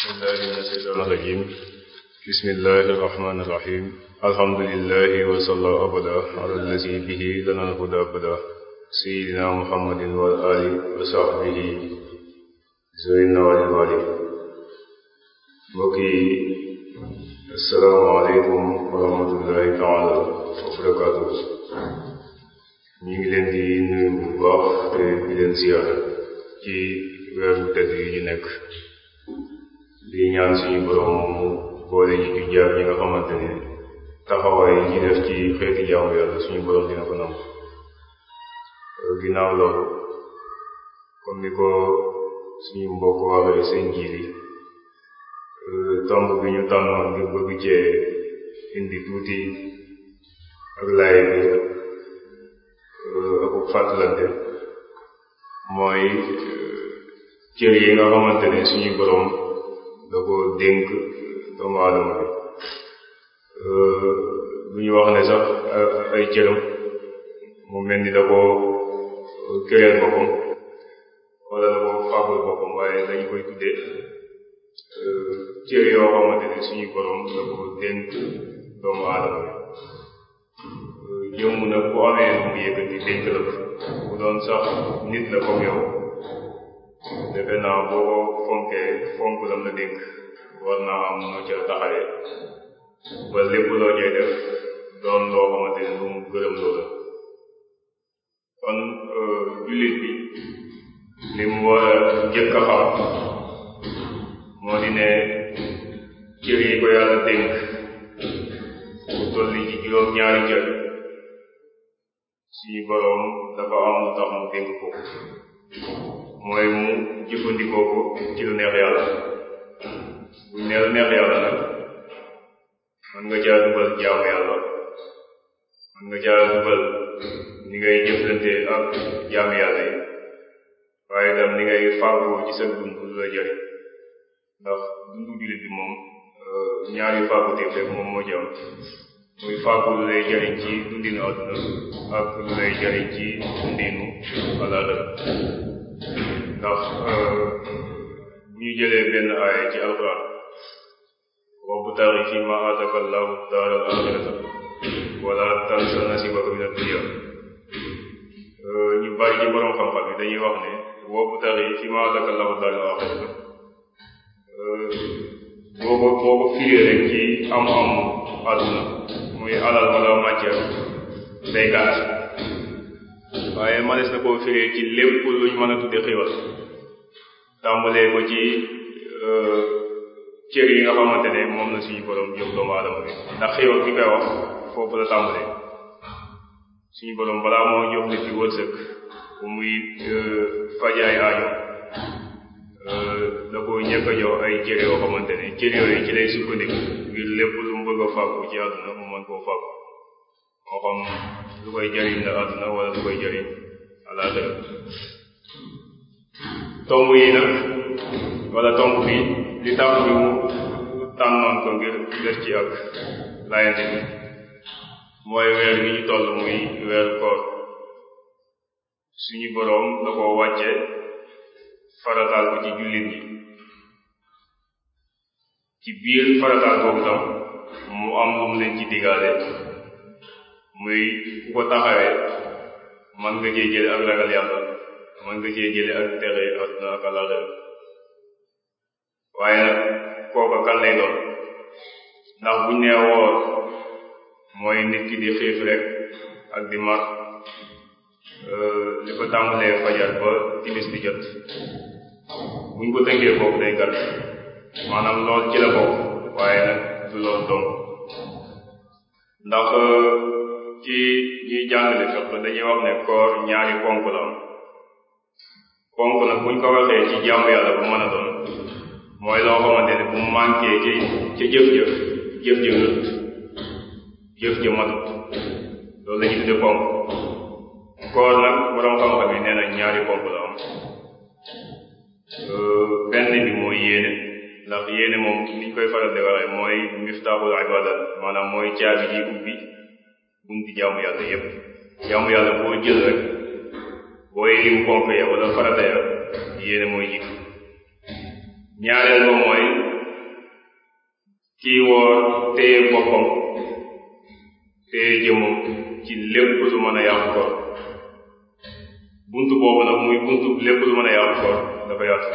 بالله من الشيطان الرجيم بسم الله الرحمن الرحيم الحمد لله وصلى أبدا على الذي به لنا الهدى أبدا سيدنا محمد والآل وصحبه زوينا والوالي mbokki asalaamaaleykum wa rahmatullahi taala wa barakaatu ñu ngi leen di nuyu bu baax te di leen ziyaara ci weeru tedd yi ñu nekk di ñaan suñu borom mu boole ñu ci jaar ñi nga xamante ne taxawaay yi def ci xeeti jaamu yàlla suñu borom dina ko nangu ginnaaw loolu comme ni ko suñu mbokk waxee seen jiili tomb bi ñu tànnoon ngir bëgg cee indi tuuti ak laay bi ak fàttalante mooy cër yi nga xamante ne suñu borom da ko dénk doomu aadama bi bu ñu wax ne sax ay cëram mu mel ni da ko këreel boppam wala da ko fàggul boppam waaye dañ koy tuddee cër yoo xamante ne suñu borom da ko dénk doomu aadama bi jëmm na bu amee lu mu yëkkati dénk la bu doon sax nit la comme yow defe naa boo ko fonkee fonk lam la dénk war naa am noo ca taxawee ba lépp loo cay def doon loo xamante ne lu mu gërëm loo la kon jullit bi li mu war a jëkk a xam moo di ne cër yi ko yàlla dénk bu tolli ci juróom ñaari cër suñu boroom dafa am lu tax mu dénk ko mooy mu jëfandikoo ko ci lu neex yàlla bu ne lu neex yàlla nag mën nga caa dugal jaamu yàlla mën nga caa dugal ni ngay jëflante ak jaamu yàlla yi waaye itam ni ngay fàggoo ci sa dund lu la jëriñ ndax dundu jullit bi moom ñaari fàgguteef rek moom moo ci am muy fàggu lu lay jëriñ ci dundinu àdduna ak lu lay jëriñ ci dundinu alaaxira ndax bu ñu jëlee benn aaya ci alquran wabtaghi fi ma ataka allahu daara al axirata wala tansa nasibaka min ad-dunya ñu bari ci borom xam-xam yi dañuy wax ne wabtaghi fi ma ataka allahu daara al axirata boo ko boo ko firee rek ci am-am àdduna muy alal wala matière day gàtt waaye manes na koo firee ci lépp luñ mën a tudde xéwal tàmbalee ko ci cër yi nga xamante ne moom la suñu borom jox doomu aadama bi ndax xéwal ki koy wax foofu la tàmbalee suñu borom balaa moo jox nit ki wërsëg bu muy fajaay aajo da ko ñëkk a jox ay cër yoo xamante ne cër yooyu ci lay sukkandiku ngir lépp lu mu bëgg a fàggu ci àdduna mu mën koo fàggu moo xam lu koy jariñ la àdduna wala lu koy jariñ àllaaxira tomb yi nag wala tomb bi li tax ñu tànnoon ko ngir def ci ak layante bi mooy weer wi ñu toll muy weeru koor suñu boroom da ko wàcce farataal ko ci jullit ñi ci biir farataal boobu tam mu am lu mu leen ci diggaale muy ku ko taxawee man nga cee jële ak ragal yàlla man nga cee jële ak texe àdduna ak àllaaxira waaye nag kooka kan lay doon ndax buñ nee woor mooy nit ki di xiif rek ak di mar li ko tàmbalee fajar ba timis di jot buñ ko tënkee foofu day gàtt maanaam lool ci la bokk waaye nag du lool dong ndax ci ñuy jàngale fiq dañuy wax ne koor ñaari ponk la am ponk nag buñ ko waxee ci jaamu yàlla bu mën a doon mooy loo xamante ne bu manqué ci ca jëf-jëf jëf-jëf lut jëf-jëf matut loolu la ñu tudde ponk koor nag borom xam-xam yi nee na ñaari ponk la am benn bi mooy yéene ndax yéene moom niñ koy faral di waxee mooy miftaaxul ibadat maanaam mooy caabi ji ubbi bunti jaamu yàlla yépp jaamu yàlla boo jël rek booy lim ponk ya wala farata ya yéene mooy jiitu ñaareel ba mooy kii woor téye boppam téye jëmmam ci lépp lu mën a yàqu koor buntu boobu nag muy buntu lépp lu mën a yàqu koor dafa yaatu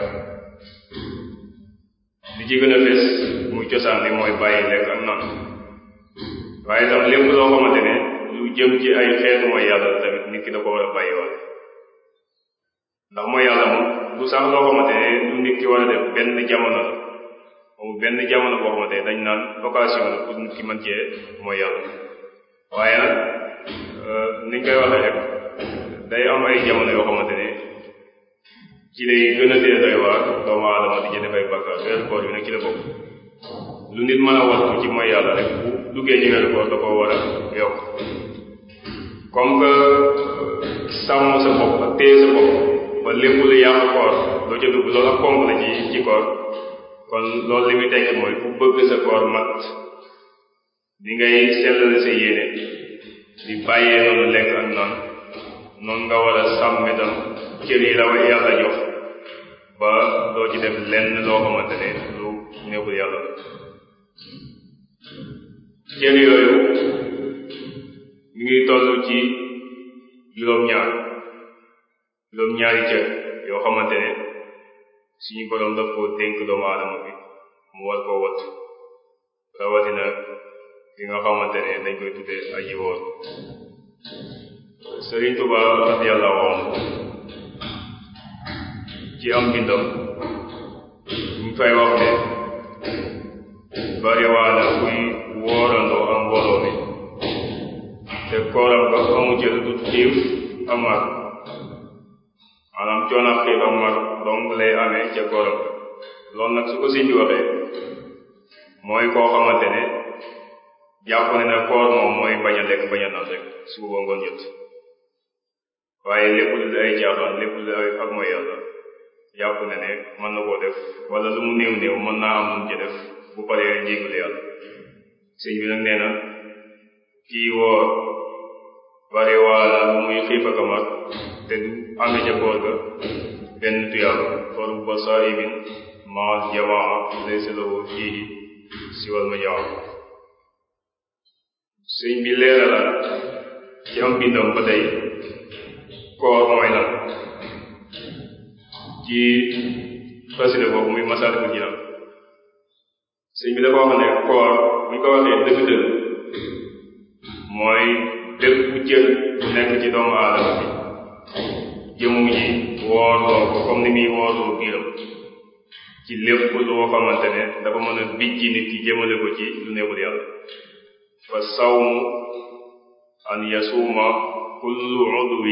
li ci gën a fes muy cosaan li mooy bàyyi lekk ak naan waaye tam lépp loo xamante ne lu jëm ci ay xeetu mooy yàlla tamit nit ki da ko war a bàyyi waale ndax mooy yàlla moom du sax loo xamante ne lu nit ki war a def benn jamono la moom benn jamono boo xamante ne dañ naan occasion la pour nit ki mën cee mooy yàlla waaye nag niñ koy waxee rek day am ay jamono yoo xamante ne ci lay gën a dee doy waar doomu aadama di ci def ay bàkkaar weeru koor bi nag ci la bokk lu nit mën a wattu ci mooy yàlla rek bu duggee ci weeru koor da koo war a yokk comme que sàmm sa bopp ak téye sa bopp ba lépp lu yàq koor doo ca dugg loolu ak ponk la ci ci koor kon loolu li muy tekki mooy ku bëgg sa koor mat di ngay sellale sa yéene di bàyyee noonu lekk ak naan noonu nga war a sàmm itam cër yi la way yàlla jox ba doo ci def lenn loo xamante ne lu neexul yàlla cër yooyu mi ngi toll ci juróom-ñaar juróom-ñaari cër yoo xamante ne suñu borom daf koo dénk doomu aadama bi mu war koo wat rawatina ki nga xamante ne dañ koy tuddee aji woor Sëriñ Tuba radiyallahu anhu ci am bindam ñu fay wax ne bari waana kuy woorandoo am mbooloo mi te kooram nga amu ci lu dul xiif ak mar maanaam coono ak xiif ak mar donc lay amee ca kooram nga loolu nag su ko sëñ bi waxee mooy koo xamante ne jàpp ne ne koor moom mooy bañ a lekk bañ a naan rek suba ngoon jot waaye lépp lu ay caaxaan lépp lu ay ak mooy yàlla jàpp ne ne mën na koo def wala lu mu néew néew mën naa am lu mu ci def bu paree jéggul yàlla sëñ bi nag nee na kii woor bari waala lu muy xiif ak mar te du amee ca koor ga benn tuyaaba koor bu ba saa'imin maal jamaa laysa lahu fiihi siwal majaa sëñ bi leeralal ci am bindam ba tey koor mooy lan ci xasida boobu muy Masaalikul Jinaan sëñ bi dafa wax ne koor bu ñu ko waxee dëgg-dëgg mooy bépp cër bu nekk ci doomu aadama bi jëmu ji woorloo ko comme ni muy woorloo biiram ci lépp loo xamante ne dafa mën a bijji nit ki jëmale ko ci lu neexul yàlla fa sawmu an yasuuma kullu udwi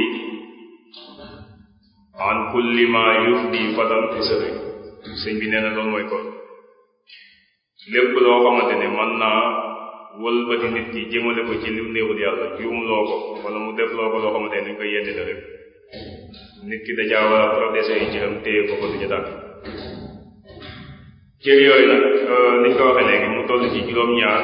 an kulli ma yufdi fatan fi sëri sëñ bi nee na loolu mooy koor lépp loo xamante ne mën naa wëlbati nit ki jëmale ko ci lu néewul yàlla juum loo ko wala mu def loo ko loo xamante ne dañ koy yeddi la rek nit ki dajaa war a protéger yi cëram téye ko ko duñu dàkk cër yooyu nag niñ ko waxee léegi mu toll ci juróom-ñaar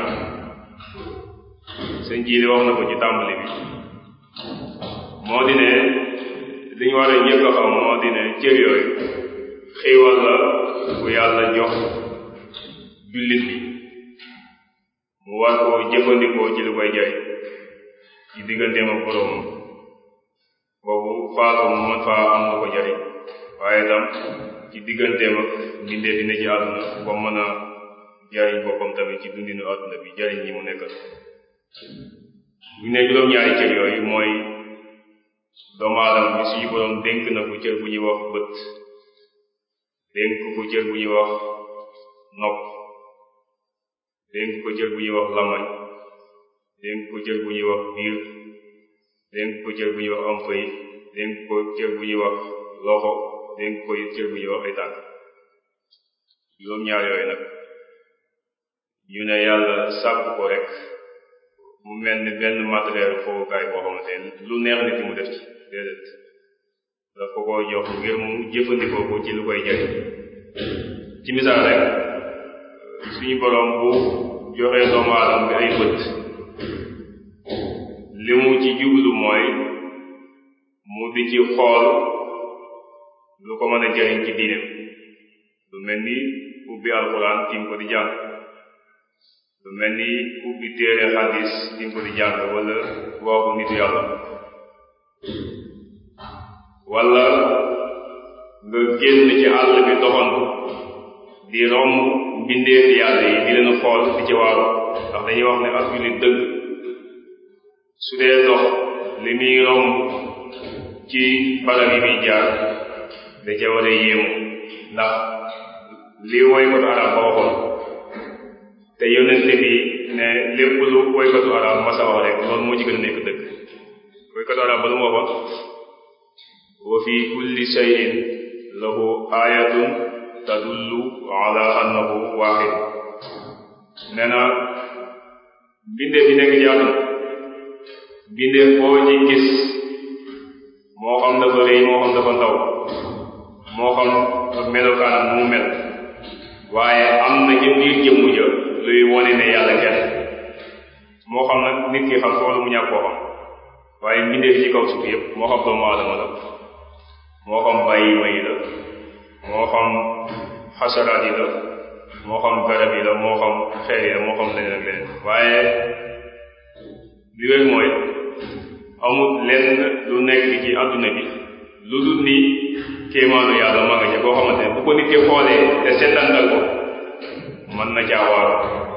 sëñ ji li wax na ko ci tàmbali bi moo di ne li ñu war a njëkk a xam moo di ne cër yooyu xiiwal la bu yàlla jox jullit bi mu war koo jëfandikoo ci lu koy jariñ ci digganteem ak boroomam boobu faatu mu mën faa am lu ko jariñ waaye tam ci digganteem ak mbindee dina ci àdduna ba mën a jariñ boppam tamit ci dundinu àdduna bi jariñ ñi mu nekkal bu ne juróom-ñaari cër yooyu mooy doomu aadama bi suñu boroom dénk na ko cër bu ñuy wax bët dénk ko cër bu ñuy wax nopp dénk ko cër bu ñuy wax lamañ dénk ko cër bu ñuy wax biir dénk ko cër bu ñuy wax am fay dénk ko cër bu ñuy wax loxo dénk ko cër bu ñuy wax ay tànk juróom-ñaar yooyu nag ñu ne yàlla sàkk ko rek mu mel ni benn matériel fowukaay boo xamante ne lu neex nit mu def ci déedéet daf ko ko jox ngir mu jëfandikoo ko ci lu koy jariñ ci misaal rek suñu boroom bu joxee doomu aadama bi ay bët li mu ci jublu mooy mu di ci xool lu ko mën a jariñ ci diineem lu mel ni ubbi alxuraan tiim ko di jàng lu mel ni ubbi téere xadis di ko di jàng wala waxu nitu yàlla wala nga génn ci àll bi doxantu di romb mbindeef yàlla yi di leen xool di ci waaru ndax dañuy wax ne ak jullit dëgg su dee dox li muy romb ci barab yi muy jaar da ca war a yéemu ndax li woykatu arab ba waxoon te yonente bi ne lépp lu woykatu arab masa wax rek loolu moo ci gën a nekk dëgg woykatu arab ba lu mu waxoon wa fi kulli shay'in lahu ayatun tadullu ala annahu wahid nee na mbindeef yi nekk ci àdduna mbindeef boo ci gis moo xam dafa rëy moo xam dafa ndaw moo xam melokaanam mu mel waaye am na ci biir jëmmu ja luy wone ne yàlla kenn moo xam nag nit ki xam ko wala mu ñàkk koo xam waaye mbindeef ci kaw suuf yëpp moo xam doomu aadama la moo xam bàyyi ma yi la moo xam xasaraat yi la moo xam garab yi la moo xam xeer yi la moo xam leneen ak leneen waaye li wér mooy amul lenn lu nekk ci àdduna bi lu dul ni kéemaanu yàlla ma nga ca boo xamante ne bu ko nit ki xoolee te seetantal ko mën na caa waaru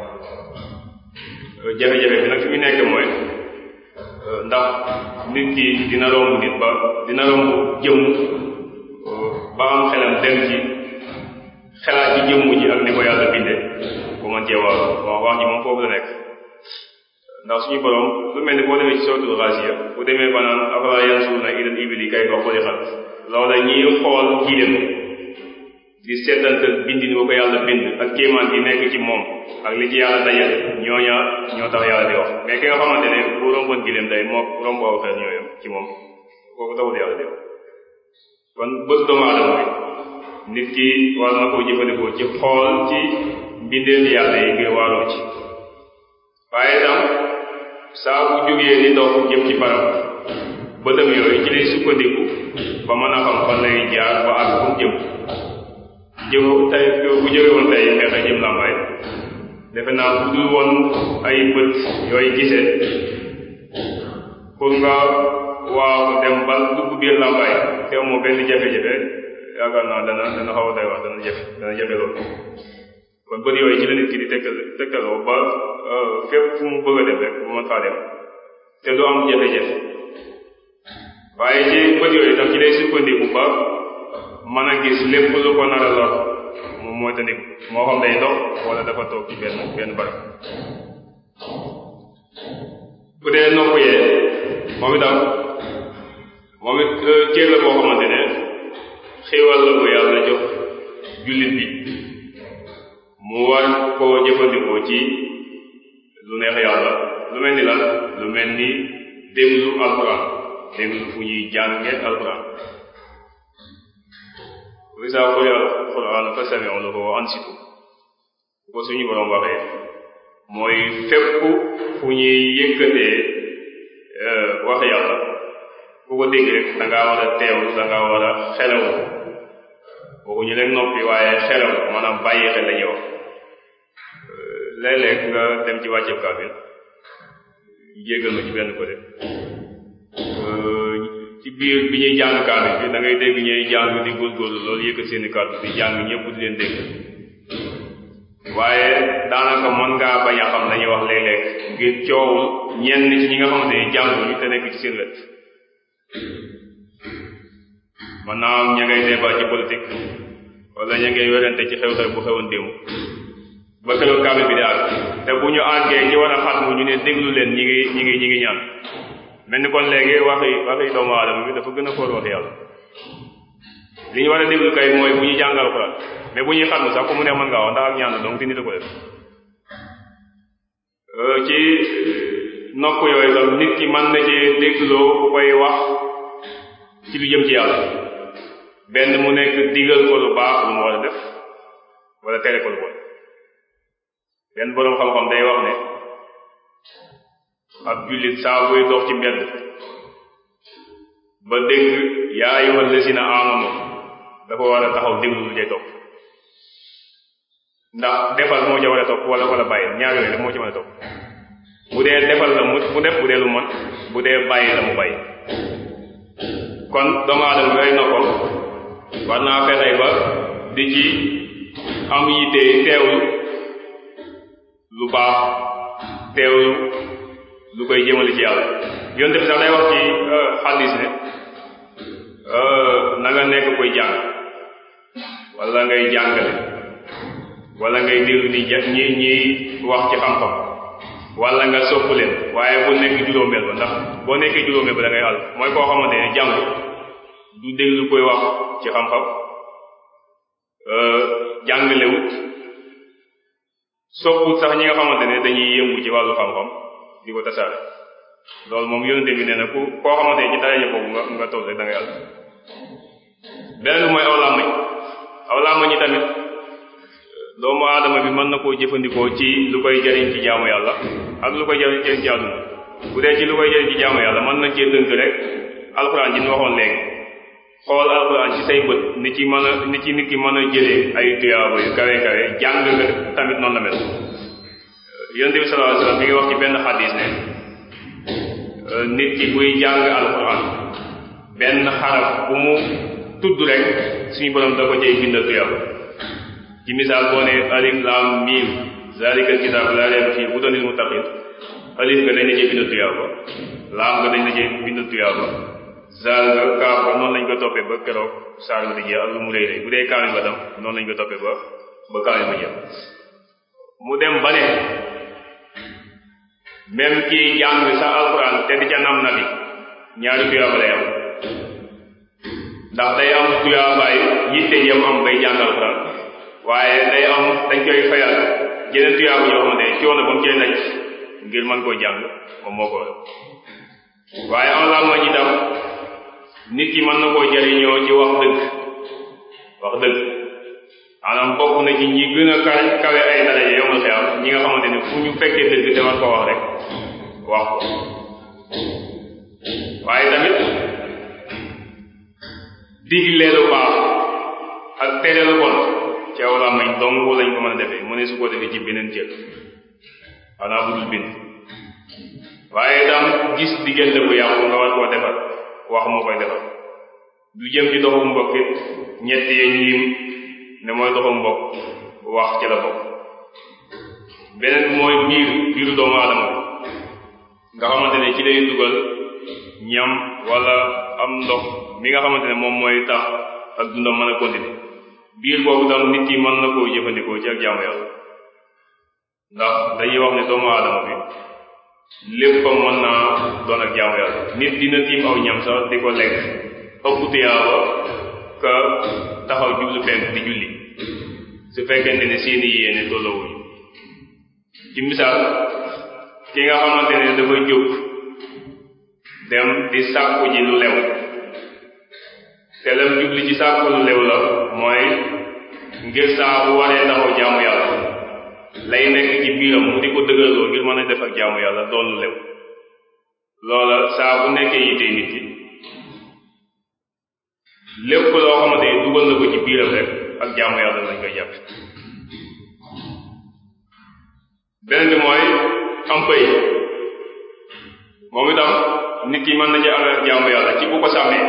jafe-jafe bi nag fi mu nekk mooy ndax nit ki dina romb nit ba dina romb jëmm ba am xelam dem ci xelaat ci jëmm ji ak ni ko yàlla binde bu mën cee waaru wax wax ji moom foofu la nekk ndax suñu borom lu mel ni boo demee ci suratul Ghaasiya bu demee ba naan afalaa yanzuruuna ilal ibili kayfa xuliqat loola ñiy xool giléem di seetantal bindi ni ko yàlla bind ak kéemaan gi nekk ci moom ak li ci yàlla dajal ñooña ñoo tax yàlla di wax mais ki nga xamante ne bu romboon giléem day moo romb aw xel ñooyam ci moom kooku taxul yàlla di wax kon bët doomu aadama bi nit ki war na koo jëfandikoo ci xool ci mbindeef yàlla yi ngir waaroo ci waaye itam saa bu jógee di dox jëm ci barab bëtam yooyu ci lay sukkandiku ba mën a xam fan lay jaar ba àgg fu mu jëm jëm tey bu jóge woon tey meexe jëm làmbaay defe naa bu dul woon ay bët yooyu gisee pour nga waaw dem ba dugg biir làmbaay te amoo benn jafe-jafe yaakaar naa dana dana xaw a doy wax dana jafe dana jafe loolu kon bët yooyu ci la nit ki di tegtal tegtaloo ba fépp fu mu bëgg a dem rek mu mën faa dem te du am jafe-jafe waaye ci bët yooyu tam ci lay sukkandiku ba mën a gis lépp lu ko nar a lor moom mooy tandiku moo xam day dox wala dafa toog ci benn benn barab bu dee nopp yee moom itam moom it cër la boo xamante ne xéewal la ko yàlla jox jullit bi mu war koo jëfandikoo ci lu neex yàlla lu mel ni lan lu mel ni déglu alquran déglu fu ñuy jànge alquran wa izaa quri'a alquran fastami'u lahu wa ansitu ko suñu borom waxee mooy fépp fu ñuy yëkkatee wax yàlla ku ko dégg rek da ngaa war a teewlu da ngaa war a xelawu waxuñu leen noppi waaye xelawu maanaam bàyyi xel la ñuy wax léeg-léeg nga dem ci wàcceeb kaamil jéggal ma ci benn côté ci biir bi ñuy jàng kaamil bi da ngay dégg ñuy jàng di góorgóorlu loolu yëkkat seeni kàddu di jàng ñëpp di leen dégg waaye daanaka mën ngaa bañ a xam lañuy wax léeg-léeg ngir coowul ñenn ci ñi nga xamante ni jànguñu te nekk ci seen wet mën naa am ña ngay débat ci politique wala ña ngay werante ci xew-xew bu xewoon démb ba keroog kaamil bi di àgg te bu ñu àggee ñi war a xatmu ñu ne déglu leen ñi ngi ñi ngi ñi ngi ñaan mel ni kon léegi waxi waxi doomu aadama bi dafa gën a foor wax yàlla li ñu war a déglu kay mooy bu ñu jàngal alxuraan mais bu ñuy xatmu sax ku mu ne mën ngaa wax ndax ak ñaan donc te nit a ko def ci nopp yooyu tam nit ki mën na ci dégloo ku koy wax ci lu jëm ci yàlla benn mu nekk digal ko lu baax lu mu war a def wala tere ko lu bon benn boroom xam-xam day wax ne ab jullit saa buy dox ci mbedd ba dégg yaa ayyuhal lazina amanu dafa war a taxaw déglu lu cay topp ndax defal moo ca war a topp wala wala bàyyi ñaar yooyu rek moo ci mën a topp bu dee defal la mu mu def bu dee lu mën bu dee bàyyi la mu bàyyi kon doomu aadama bi ay noppam war naa fexey ba di ci am yitte teewlu lu baax teewlu lu koy jëmale ci yàlla yonte bi sax day wax ci xadis ne na nga nekk koy jàng wala ngay jàngale wala ngay déglu di ja ñi ñi wax ci xam-xam wala nga sopp leen waaye bu nekk juróomeel ba ndax boo nekkee juróomeel ba da ngay àll mooy koo xamante ne jàng du déglu koy wax ci xam-xam jàngalewut sopput sax ñi nga xamante ne dañuy yëngu ci wàllu xam-xam di ko tasaare loolu moom yonente bi nee na ku koo xamante ne ci daraja boobu nga nga toll rek da ngay àll beneen bi mooy aw làmmañ aw làmmañ yi tamit doomu aadama bi mën na koo jëfandikoo ci lu koy jariñ ci jaamu yàlla ak lu koy jariñ ci àdduna bu dee ci lu koy jariñ ci jaamu yàlla mën na cee tënk rek alxuraan ji ñu waxoon léegi xool alxuraan ci say bët ni ci mën a ni ci nit ki mën a jëlee ay tuyaaba yu kawe kawe jàng nga tamit noonu la mel yonente bi sallallahu alayhi wasallam mi ngi wax ci benn xadis ne nit ki buy jàng alxuraan benn xaraf bu mu tudd rek suñu borom da ko cay bindal tuyaaba ci misaal boo ne alif lam mim zalika kitab la rayba fii hudan lil muttaqin alif nga dañ la cee bindal tuyaaba laam nga dañ la cee bindal tuyaaba zaal nga kaaf ba noonu lañ ko toppee ba keroog saar ba di jeex ak lu mu rëy rëy bu dee kaamil ba tam noonu lañ ko toppee ba ba kaamil ba jeex mu dem ba ne même kii jàng sa alquran te di ca nam na bi ñaari tuyaaba lay am ndax day am tuyaabaay yitte yam am bay jàng alquran waaye day am dañ koy fayal jeneen tuyaaba yoo xamante ne coono ba mu cay naj ngir mën koo jàng moom moo ko waaye am la ma itam nit ki mën na koo jariñoo ci wax dëgg wax dëgg maanaam bokk na ci ñi gën a kawe kawe ay daraja yomal xiyam ñi nga xamante ne fu ñu fekkee dëgg te war ko wax rek wax ko waaye tamit digle lu baax ak tere lu bon ci aw làmmiñ dong lañ ko mën a defee mu ne su ko defee ci beneen cër xanaa bu dul bind waaye tam gis diggante bu yàqu nga war koo defar wax moo koy defar du jëm ci doxu mbokk it ñett yee ñiim ne mooy doxu mbokk wax ci la bokk beneen bi mooy biir biiru doomu aadama bi nga xamante ne ci lay dugal ñam wala am ndox mi nga xamante ne moom mooy tax ak dundam mën a continuer biir boobu tam nit ki mën na koo jëfandikoo ci ak jaamu yàlla ndax dañuy wax ne doomu aadama bi léppam mën naa doon ak jaamu yàlla nit dina tiim aw ñam sax di ko lekk ëpp tuyaaba ka taxaw jublu fenk di julli su fekkente ne seeni yéene tolloowuñu ci misaal ki nga xamante ne dafa jóg dem di sàkku ji lu lew te lam jubli ci sàkku lu lew la mooy ngir saa bu waree taxaw jaamu yàlla lay nekk ci biiram mu di ko dëgërloo ngir mën a def ak jaamu yàlla doon lu lew loola saa bu nekkee yitee nit ki lépp loo xamante ni dugal na ko ci biiram rek ak jaamu yàlla lañ koy jàpp beneen bi mooy am pëy moom itam nit ki mën na ci amee ak jaamu yàlla ci bu ko sàmmee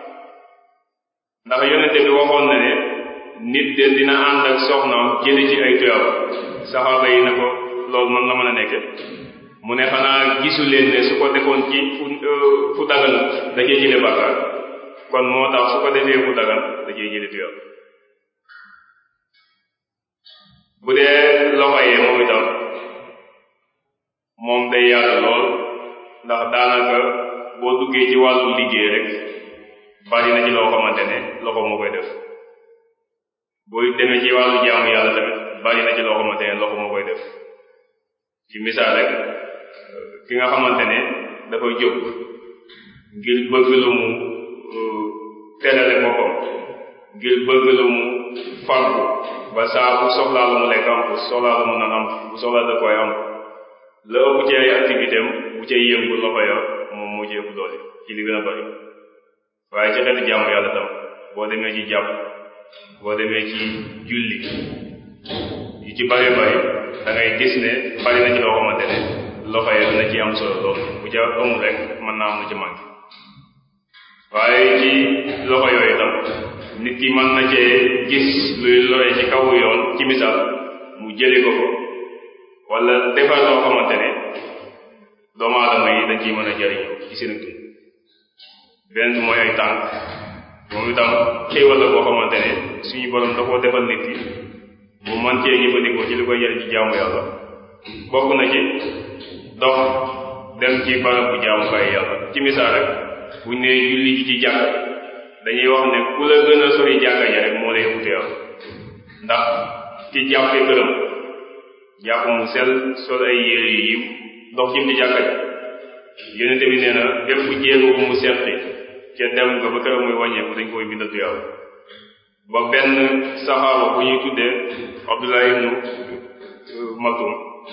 ndax yonente bi waxoon na ne nit de dina ànd ak soxnaam jële ci ay tuyaab saxaaba yi na ko loolu man la mën a nekke mu ne xanaa gisu leen ne su ko defoon ci fu fu dagan da cee jële bàkkaar kon moo tax su ko defee fu dagan da cee jële tuyaab bu dee loxo yee moom itam moom day yaatu lool ndax daanaka boo duggee ci wàllu liggéey rek bari na ci loo xamante ne loxo moo koy def booy demee ci wàllu jaamu yàlla tamit bari na ci loo xamante ne loxo moo koy def ci misaal rek ki nga xamante ne dafa jóg ngir bëgg lu mu terale boppam ngir bëgg lu mu fàggu ba saa bu soxlaa lu mu lekk am bu soxlaa lu mu naan am bu soxlaa da koy am la ëpp ci ay activité am bu cay yëngu loxo ya moom moo ci ëpp doole ci li gën a bari waaye ci xeetu jaamu yàlla tam boo demee ci jàpp boo demee ci julli yu ci bari bari da ngay gis ne bari na ci loo xamante ne loxo yi dana ci am solo lool bu ca amul rek mën naa am lu ci manqué waaye ci loxo yooyu tam nit ki mën na cee gis luy lore ci kawu yoon ci misaal mu jëli ko ko wala defar loo xamante ne doomu aadama yi dañ ciy mën a jëriñoo ci seen dund benn bi mooy ay tànk moom itam xéewal la boo xamante ne suñu borom da koo defal nit ki mu man cee jëfandikoo ci li koy jëriñ ci jaamu yàlla bokk na ci dox dem ci barab bu jaamukaay yàlla ci misaal rek buñ ne julli ji ci jàkk dañuy wax ne ku la gën a sori jàkka ja rek moo lay ëppute yow ndax ci jàppe këram jàpp mu sel sol ay yére yu yiw dox jëm ci jàkka ja yonente bi nee na bépp jéego bu mu seqi ca dem nga ba këram muy wàññeeku dañ koy bindal tuyaaba ba benn saxaaba bu ñuy tuddee Abdullah ibnu Maktum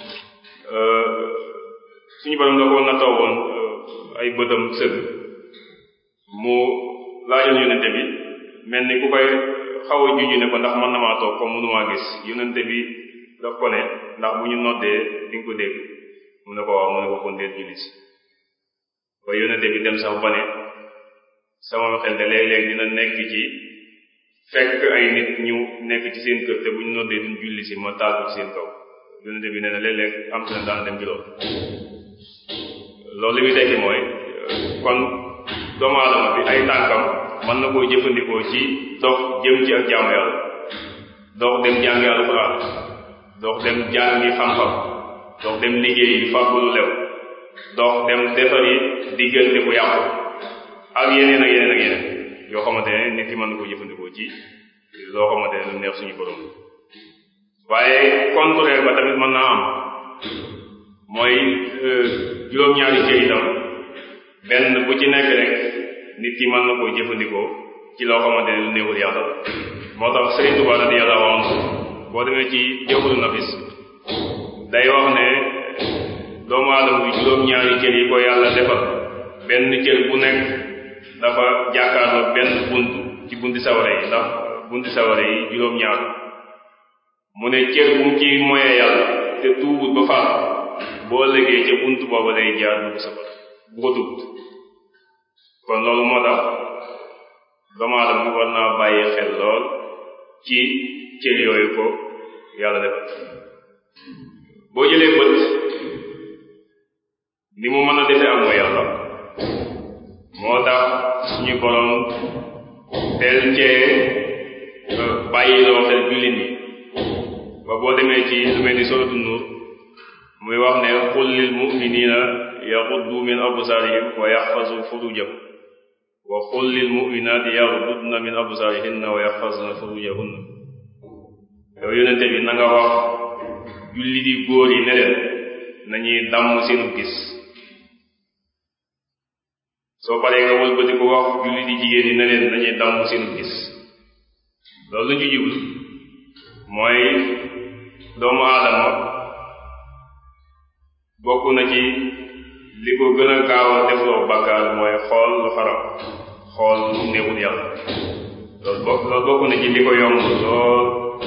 suñu borom da ko nattoo woon ay bëtam sëgg mu laajoon yonente bi mel ni ku koy xaw a juju ne ko ndax mën na maa toog comme mënumaa gis yonente bi daf ko ne ndax bu ñu noddee di nga ko dégg mu ne ko waaw mu ne ko kon déet julli si ba yonente bi dem sax ba ne sama xel de léeg-léeg dina nekk ci fekk ay nit ñu nekk ci seen kër te bu ñu noddee duñ julli si ma taal ko ci seen kaw yonente bi nee na léeg-léeg am na daan dem ci loolu loolu li muy tekki mooy kon doomu aadama bi ay tànkam mën na koo jëfandikoo ci dox jëm ci ak jaamu yàlla dox dem jàngi alxuraan dox dem jàngi xam-xam dox dem liggéey fàggu lu lew dox dem defari diggante bu yàqu ak yeneen ak yeneen ak yeneen yoo xamante ne nit ki mën na koo jëfandikoo ci loo xamante ne lu neex suñu borom waaye contraire ba tamit mën naa am mooy juróom-ñaari cër itam benn bu ci nekk rek nit ki mën na koo jëfandikoo ci loo xamante ne lu néewul yàlla la moo tax Sëriñ Tuubaa radiyallahu anhu boo demee ci jawhuru nafis day wax ne doomu aadama bi juróom-ñaari cër yi ko yàlla defal benn cër bu nekk dafa jàkkaarloo benn bunt ci bunti saware yi ndax bunti saware yi juróom-ñaar mu ne cër bu mu ci moyee yàlla te tuubut ba faat boo ëllëgee ca bunt booba lay jaar dugg safara bu ko tuubut kon loolu moo tax doomu aadama bi war naa bàyyi xel lool ci cër yooyu ko yàlla defal boo jëlee bët ni mu mën a defee am mooy yàlla moo tax suñu borom teel cee bàyyi loo xel jullit ñi ba boo demee ci lu mel ni suratu nuur muy wax ne qul lil mu'minina yaghuddu min absarihim wa yahfazu furujahum wa qul lil mu'minati yaghuddna min absarihinna wa yahfazna furujahunna yow yonente bi na nga wax julli di góor yi ne leen nañuy damm seenu gis soo paree nga wëlbati ko wax julli di jigéen yi ne leen nañuy damm seenu gis loolu la ñu jublu mooy doomu aadama bokk na ci li ko gën a gaaw a defloo bàkkaar mooy xool lu xaram xool lu néewul yàlla loolu bokk loolu bokk na ci li ko yomb lool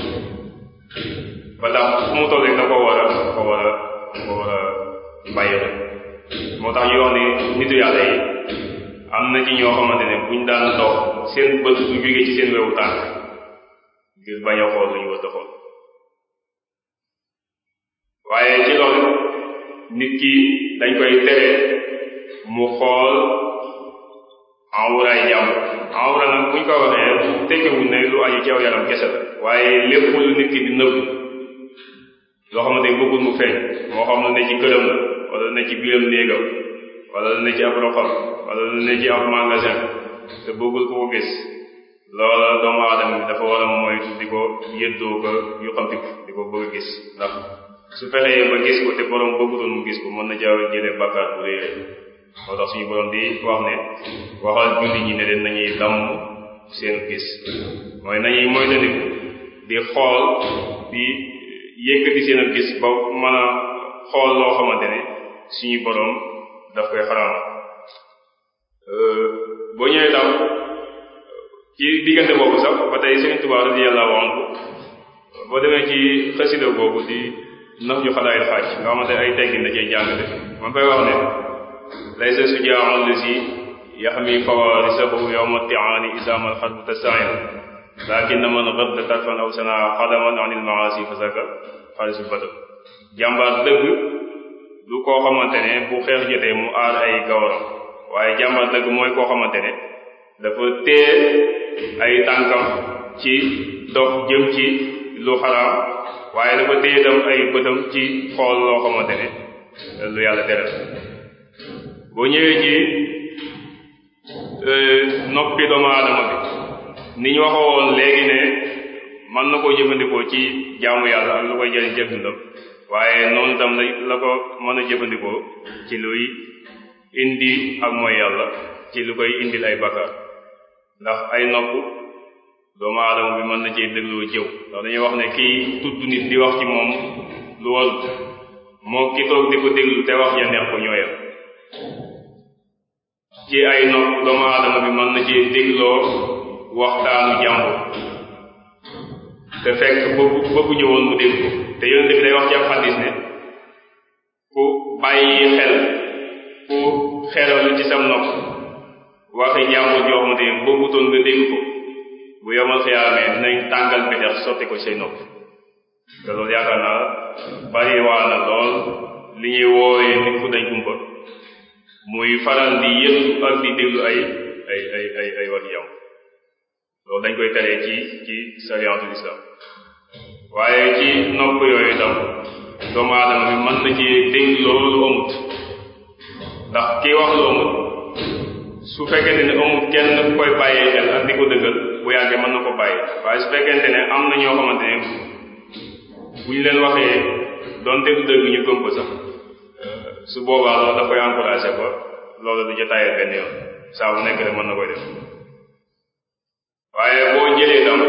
ba tax fu mu toll rek da ko war a da ko war a da ko war a bàyyi rek moo tax ñu wax ne nitu yàlla yi am na ci ñoo xamante ne buñ daan dox seen bët du jóge ci seen wewu tànk ngir bañ a xool lu ñu war a xool waaye ci loolu nit ki dañ koy tere mu xool awraay jàmm awra nag buñ ko waxee tekkewul ne lu aju ci aw yaram kese la waaye lépp lu nit ki di nëbb loo xamante ne bëggul mu feeñ moo xam lu ne ci këram la wala lu ne ci biiram néegam wala lu ne ci ab roxam wala lu ne ci ab magasin te bëggul ko ko gis loola doomu aadama bi dafa war a moytu di ko yëddoo ko yu xamtiku di ko bëgg a gis ndax su fexee ba gis ko te borom bëggutoon mu gis ko mën na jaaw jëlee bàkkaar bu réy moo tax suñu borom di wax ne waxal julli ñi ne leen nañuy damm seen gis mooy nañuy moytandiku di xool di yëkkati seen gis ba mën a xool loo xamante ne suñu borom daf koy xaraam boo ñëwee tam ci diggante boobu sax ba tey Sëriñ Tuubaa radiyallahu anhu boo demee ci xasida boobu di nax ju xalaayil xaaj nga xamante ay teggin da cee jàngale man fay wax ne laysa sujaaun lisi yaxmi fawarisahu yowma tiaani isaamal xalbu tastain lakin man gadda tarfan aw sana xadaman anil maasi fasaka xaalisul badal jàmbaar dëgg du koo xamante ne bu xeex jotee mu aar ay gawaram waaye jàmbaar dëgg mooy koo xamante ne dafa tee ay tànkam ci dox jëm ci lu xaraam waaye dafa tee itam ay bëtam ci xool loo xamante ne lu yàlla tere boo ñëwee ci noppi doomu aadama bi ni ñu waxoon léegi ne mën na koo jëfandikoo ci jaamu yàlla ak lu koy jëriñ ci dundam waaye noonu tam la la ko mën a jëfandikoo ci luy indi ak mooy yàlla ci lu koy indil ay bakkaar ndax ay nopp doomu aadama bi mën na cee dégloo jëw ndax dañuy wax ne kii tudd nit di wax ci moom lu warut moo ki toog di ko déglu te wax ya neex ko ñooyam ci ay nopp doomu aadama bi mën na cee dégloo waxtaanu jàmbur te fekk bëggu bëgguñu woon mu dégg ko te yonente bi day wax ci ab xadis ne ku bàyyi xel ku xeral ci sam nopp waxi jàmbur joo xamante ne bëggutoon nga dégg ko bu yomal xiyaamee dinañ tàngal betex sotti ko say nopp te loolu yaakaar naa bari waa na lool li ñuy wooyee nit ku dañ kumpa muy faral di yëngu ak di déglu ay ay ay ay ay waxi jàmbur loolu dañ koy teree ci ci sariyatul islam waaye ci nopp yooyu itam doomu aadama bi mën na ci dégg loolu amut ndax kii wax lu amut su fekkente ne amut kenn koy bàyyee xel ak di ko dëggal bu yàggee mën na ko bàyyi waaye su fekkente ne am na ñoo xamante ne bu ñu leen waxee doonte du dëgg ñu gëm ko sax su boobaa loolu da koy encouragé ba loolu du jotaayee benn yoon saa bu nekk rek mën na koy def waaye boo jëlee itam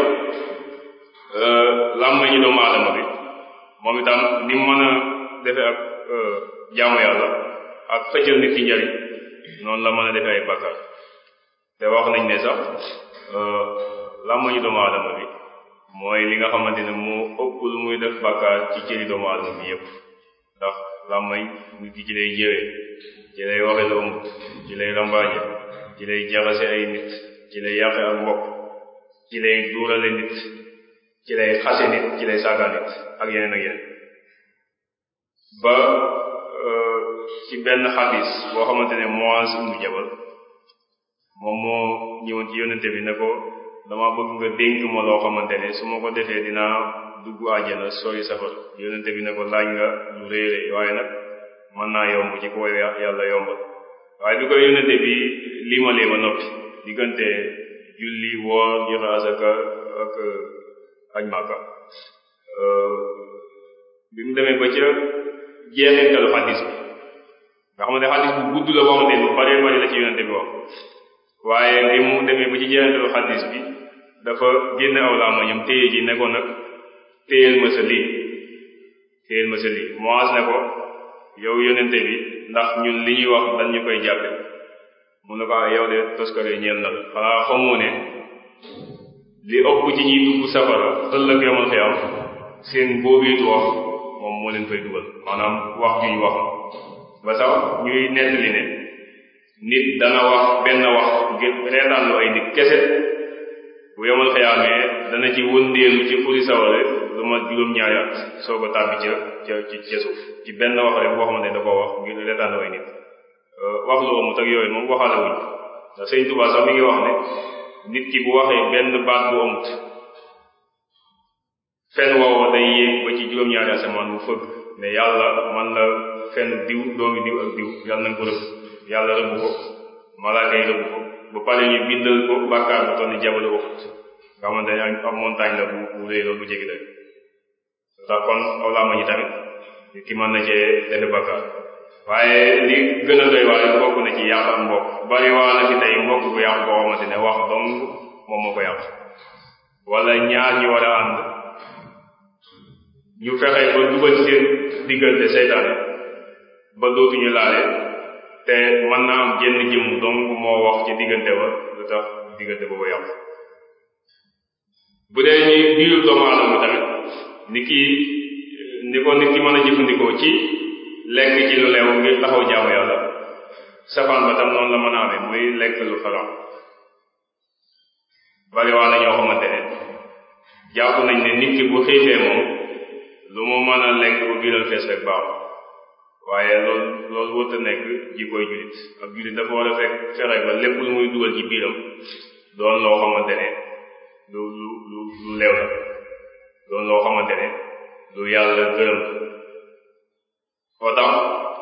làmmañu doomu aadama bi moom itam ni mu mën a defee ak jaamu yàlla ak xëccal nit ki njariñ noonu la mën a defee ay bakkaar te wax nañ ne sax làmmañu doomu aadama bi mooy li nga xamante ne moo ëpp lu muy def bakkaar ci cëri doomu aadama bi yépp ndax làmmañ nit ki ci lay jëwee ci lay waxe lu ëmb ci lay rambaaje ci lay jaxase ay nit ci lay yàqe ak mbokk ci lay duurale nit ci lay xase nit ci lay saaga nit ak yeneen ak yeneen ba ci benn xadis boo xamante ne Muaz ibnu Jabal moom moo ñëwoon ci yonente bi ne ko dama bëgg nga dénk ma loo xamante ne su ma ko defee dinaa dugg àjjana sori safar yonente bi ne ko laaj nga lu rëy rëy waaye nag mën naa yomb ci ko yàlla yombal waaye bi koy yonente bi limalee ba noppi diggante julli woor joxe asaka ak aj màkka bi mu demee ba ca jeexintalu xadis bi nga xamante xadis bu gudd la boo xamante ne bu bari bari la ci yonente bi wax waaye bi mu demee ba ci jeexintalu xadis bi dafa génn aw làmmiñam téye ji ne ko nag téyel ma sa lii téyel ma sa lii moas ne ko yow yonente bi ndax ñun li ñuy wax dañ ñu koy jàppe mu ne ko ah yow de toskare ñeel na la xanaa xamoo ne li ëpp ci ñuy dugg safara ëllëg yomal xiyam seen boobiitu wax moom moo leen fay dugal maanaam wax ju ñu wax ba sax ñuy nettali ne nit dana wax benn wax ngir reetaanlu ay nit kese bu yomal xiyaamee dana ci wëndeelu ci furi saware lu ma juróom-ñaari at soo ko tàbbi ca ca ca suuf ci benn wax rek boo xamante ne da koo wax ngir reetaanlu ay nit wax lu amut ak yooyu moom waxaale wuñ ndax sëñ Tuubaa sax mi ngi wax ne nit ki bu waxee benn baat bu amut fen woowa day yéeg ba ci juróom-ñaari asamaan bu fëgg ne yàlla man la fen diw doomi diw ak diw yàlla nañ ko rëbb yàlla rëbb ko malaaka yi rëbb ko ba pare ñu bindal ko bàkkaar bu toll ni jabalu Uhud nga xamante ne am montagne la bu bu rëy loolu bu jéggi day ndax kon aw làmma ñi tamit nit ki mën na cee defe bàkkaar waaye li gën a doy waaye bokk na ci yàq ak mbokk bari waa na fi tey mbokk bu yàq boo xamante ne wax dong moom moo ko yàq wala ñaar ñu war a ànd ñu fexe ba dugal seen diggante seytaane ba dootuñu laale te mën naa am jenn jëmm dong moo wax ci diggante ba lu tax diggante boobu yàq bu dee ñi biiru doomu aadama tamit ni ki ni ko nit ki mën a jëfandikoo ci lekk ci lu leew ngir taxaw jaamu yàlla safaan ba tam noonu la mën a amee muy lekk lu xaram bari waa na ñoo xamante ne jàpp nañ ne nit ki bu xiifee moom lu mu mën a lekk bu biiral fees rek baax waaye loolu loolu wërta nekk jikkoy jullit ak jullit dafa war a fekk fexe ba lépp lu muy dugal ci biiram doon loo xamante ne lu lu lu lu leew la doon loo xamante ne lu yàlla gërëm moo tax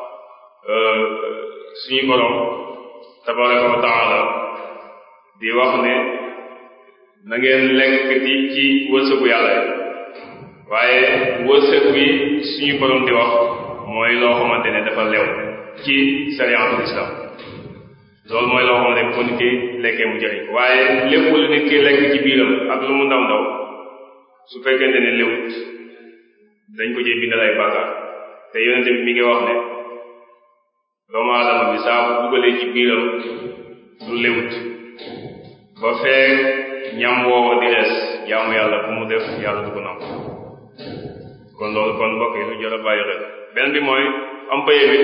suñu borom tabaraka wa taala di wax ne na ngeen lekk di ci wërsëgu yàlla yi waaye wërsëg wi suñu borom di wax mooy loo xamante ne dafa lew ci sariyatul islam loolu mooy loo xamante ne bu ko nit ki lekkee mu jëriñ waaye lépp lu nit ki lekk ci biiram ak lu mu ndaw ndaw su fekkente ne lewut dañ ko ci bindal ay bàkkaar te yonente bi mi ngi wax ne doomu aadama bi saa bu dugalee ci biiram lu lewut ba feek ñam woowa di rees jaamu yàlla bu mu def yàlla du ko nangu kon loolu kon mbokk yi lu jar a bàyyi xel benn bi mooy am paye bi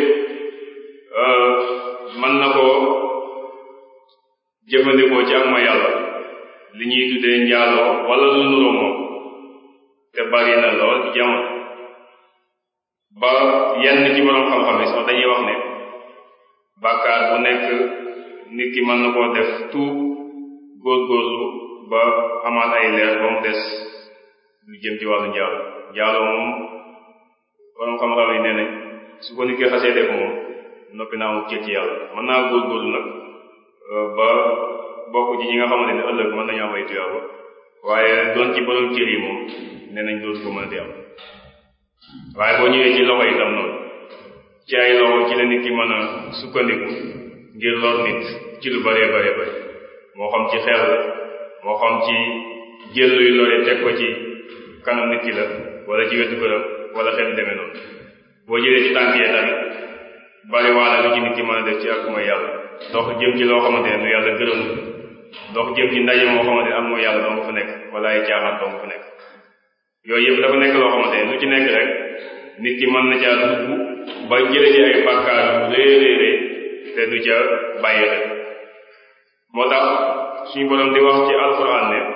mën na koo jëfandikoo ci ak ma yàlla li ñuy tuddee njaaloo wala lu nuroo moom te bari na lool ci jamono ba yenn ci borom xam-xam yi sax dañuy wax ne bàkkaar bu nekk nit ki mën na koo def tout góorgóorlu ba amaat ay leer ba mu des lu jëm ci wàllu njaalo njaalo moom borom xam-xam yi nee nañ su ko nit ki xasee def moom noppi naa mu cër ci yàlla mën naa góorgóorlu nag ba bokk ci ñi nga xamante ne ëllëg mën nañu am ay tuyaaba waaye doon ci borom cër yi moom nee nañ dootu ko mën a di am waaye boo ñëwee ci loxo itam noonu ci ay loxo ci la nit ki mën a sukkandiku ngir lor nit ci lu bëree bëree bëri moo xam ci xeex la moo xam ci jël luy lore teg ko ci kanam nit ki la wala ci wetu këram wala xeet demee noonu boo jëlee ci tànk yee tamit bari waana lu ci nit ki mën a def ci ak mooy yàlla dox jëm ci loo xamante ne lu yàlla gërëm dox jëm ci ndaje moo xamante ne am mooy yàlla doo nga fa nekk wala ay caaxaan doo nga fa nekk yooyu yëpp dafa nekk loo xamante ne lu ci nekk rek nit ki mën na caa dugg ba jële ci ay bàkkaar yu rëy rëy rëy te du ca bàyyi xel moo tax suñu borom di wax ci alquran ne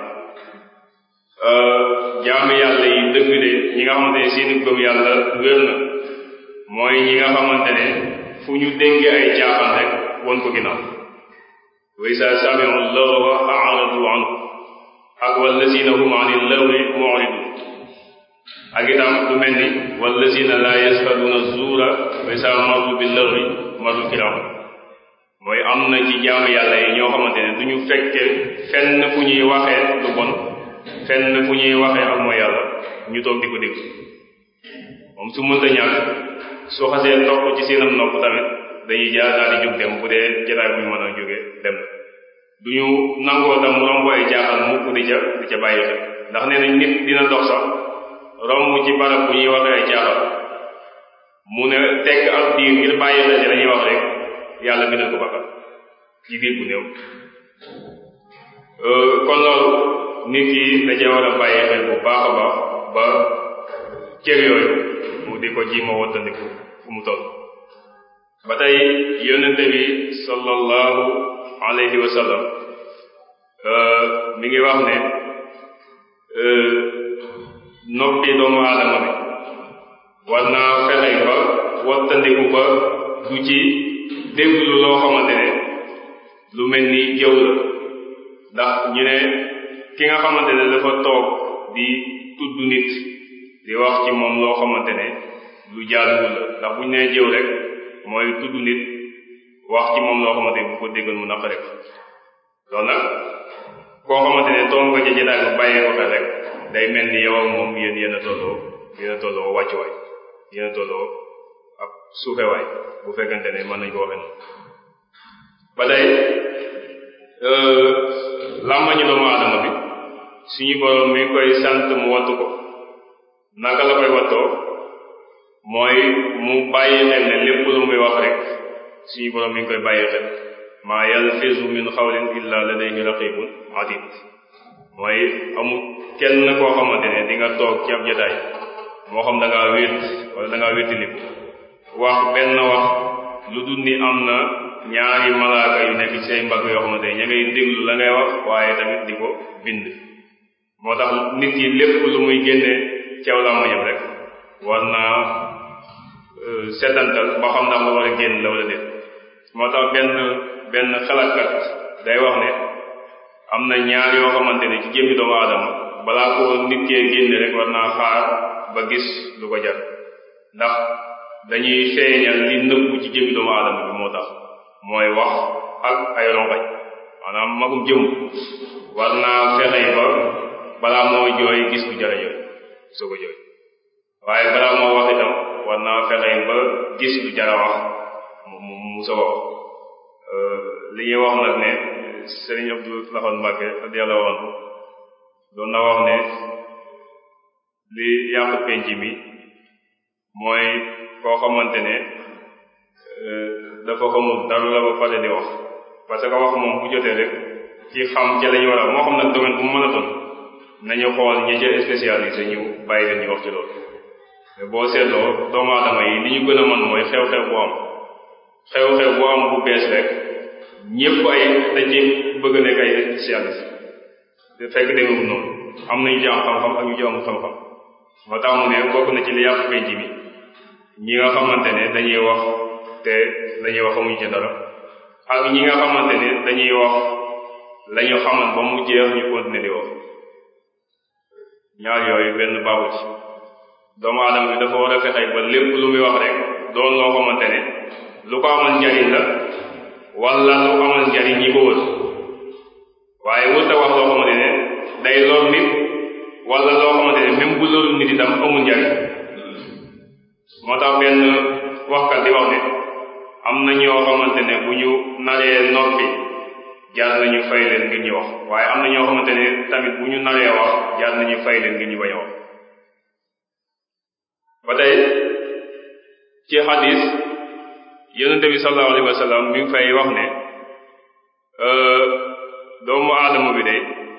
jaamu yàlla yi dëgg de ñi nga xamante ne seeni gëm yàlla wér na mooy ñi nga xamante ne fu ñu dégg ay caaxaan rek won ko ginnaaw wa isa sami'u lagwa a'radu anhu ak wallazina hum anil lagwi mu'ridun ak itam lu mel ni wallazina la yashhaduna zuura wa isa marru bil lagwi marru kiram mooy am na ci jaamu yàlla yi ñoo xamante ne du ñu fekke fenn fu ñuy waxee lu bon fenn fu ñuy waxee ak mooy yàlla ñu toog di ko dégg moom su mënta ñàkk soo xasee topp ci seenam nopp tamit dañuy jaar daal di jóg dem bu dee jotaay bu ñu mën a jóge dem na du ñu nangoo tam romb ay jaaxal mukk di ca di ca bàyyi xel ndax nee nañ nit dina dox sax romb ci barab bu ñuy waxee ay jaaxal mu ne tekk ab diir ngir bàyyi xel ci dañuy wax rek yàlla bindal ko bakkat ci diir bu néew kon loolu nit ki dajee war a bàyyi xel bu baax a baax ba cër yooyu mu di ko ji ma wattandiku fu mu toll ba tey yonente bi sallallahu alayhi wa sallam mi ngi wax ne noppi doomu aadama bi war naa fexe ba wattandiku ba du ci déglu loo xamante ne lu mel ni jëw la ndax ñu ne ki nga xamante ne dafa toog di tudd nit di wax ci moom loo xamante ne lu jaaduwul la ndax bu ñu nee jëw rek mooy tudd nit wax ci moom loo xamante ne bu ko déggal mu naqare ko loolu nag koo xamante ne toog nga ca jotaay bu bàyyee ko xel rek day mel ni yow ak moom yéen yéen a tolloo yéen a tolloo wàccuwaay yéen a tolloo ak suufewaay bu fekkente ne mën nañ ko waxee noonu ba tey làmmañu doomu aadama bi suñu borom mi ngi koy sant mu wattu ko naka la koy wattoo mooy mu bàyyi xel ne lépp lu muy wax rek suñu borom mi ngi koy bàyyi xel maa yalfizu min xawlin illa ladayhi raqibun atid mooy amul kenn koo xamante ne di nga toog ci ab jotaay moo xam da ngaa wét wala da ngaa wéttiliku wax benn wax lu dul ni am na ñaari malaaka yu nekk ci say mbagg yoo xamante ne ña ngay déglu la ngay wax waaye tamit di ko bind moo tax nit ki lépp lu muy génne ceew làmmiñam rek war naa setantal ba xam ndax lu war a génn la wala déet moo tax benn benn xalaatkat day wax ne am na ñaar yoo xamante ne ci jëmmi doomu aadama balaa ko nit kee génne rek war naa xaar ba gis lu ko jar ndax dañuy feeñal li nëbbu ci jëmmi doomu aadama bi moo tax mooy wax ak ay rongañ maanaam magum jëm war naa fexe ba balaa moo jooy gis lu jara jooy soo ko jooy waaye balaa moo wax itam war naa fexe ba gis lu jara wax mu mu soo wax li ñuy wax nag ne Sëriñ Abdou Lahad Mbacke radiyallahu anhu doon na wax ne li yàq penc mi mooy koo xamante ne dafa xamul dara la ba pare di wax parce que wax moom bu jotee rek ci xam ca lañu war a moo xam nag domaine bu mu mën a doon nañu xool ñi ca spécialisé ñu bàyyi leen ñu wax ci loolu mais boo seetloo doomu aadama yi li ñu gën a mën mooy xew-xew bu am xew-xew bu am bu bees rek ñëpp ay dañ ci bëgg nekk ay spécialiste te fekk demewul noonu am nañu ci am xam-xam ak ñu ci amul xam-xam moo tax mu ne bokk na ci li yàq penc mi ñi nga xamante ne dañuy wax te lañuy wax amuñu ci dara ak ñi nga xamante ne dañuy wax lañu xamal ba mu jeex ñu continuer di wax ñaar yooyu benn baaxu ci doomu aadama bi dafa war a fexe ba lépp lu muy wax rek doon loo xamante ne lu ko amal njariñ la wala lu amal njariñ ñi ko wër waaye wërta wax loo xamante ne day lor nit wala loo xamante ne même bu lorul nit itam amul njariñ moo tax benn waxkat di wax ne am na ñoo xamante ne bu ñu naree noppi jaar nañu fay leen ngir ñu wax waaye am na ñoo xamante ne tamit bu ñu naree wax jaar nañu fay leen ngir ñu bañ a wax ba tey ci xadis yonente bi sallallahu alayhi wa sallam mi ngi fay wax ne doomu aadama bi de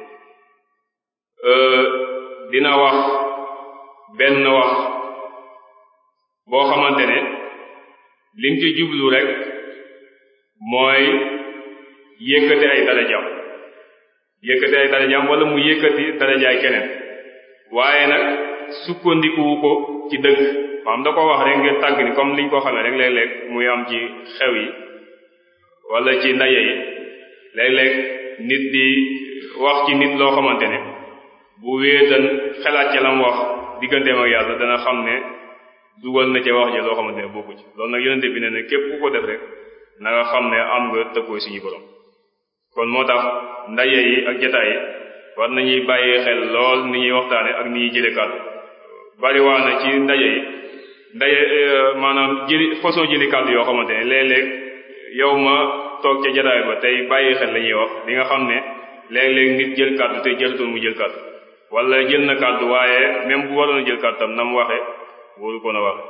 dina wax benn wax boo xamante ne lim ci jublu rek mooy yëkkati ay darajaam yëkkati ay darajaam wala mu yëkkati darajaay keneen waaye nag sukkandikuwu ko ci dëgg maanaam da ko wax rek ngir tàgg ni comme liñ ko xamee rek léeg-léeg muy am ci xew yi wala ci ndaje yi léeg-léeg nit di wax ci nit loo xamante ne bu wéetan xelaat ca lam wax digganteem ak yàlla dana xam ne dugal na ca wax ja loo xamante ne bokku ci loolu nag yonente bi ne ne képp ku ko def rek na nga xam ne am nga tëkkooy suñu borom kon moo tax ndaje yi ak jataay yi war nañuy bàyyi xel lool ni ñuy waxtaane ak ni ñuy jële kàddu bari waa na ci ndaje yi ndaje maanaam jëli façon jëli kàddu yoo xamante ne léeg-léeg yow ma toog ca jataay ba tey bàyyi xel la ñuy wax di nga xam ne léeg-léeg nit jël kàddu te jëlutoon mu jël kàddu wala jël na kàddu waaye même bu waroon a jël kàddu tam na mu waxe wóoru ko na waxe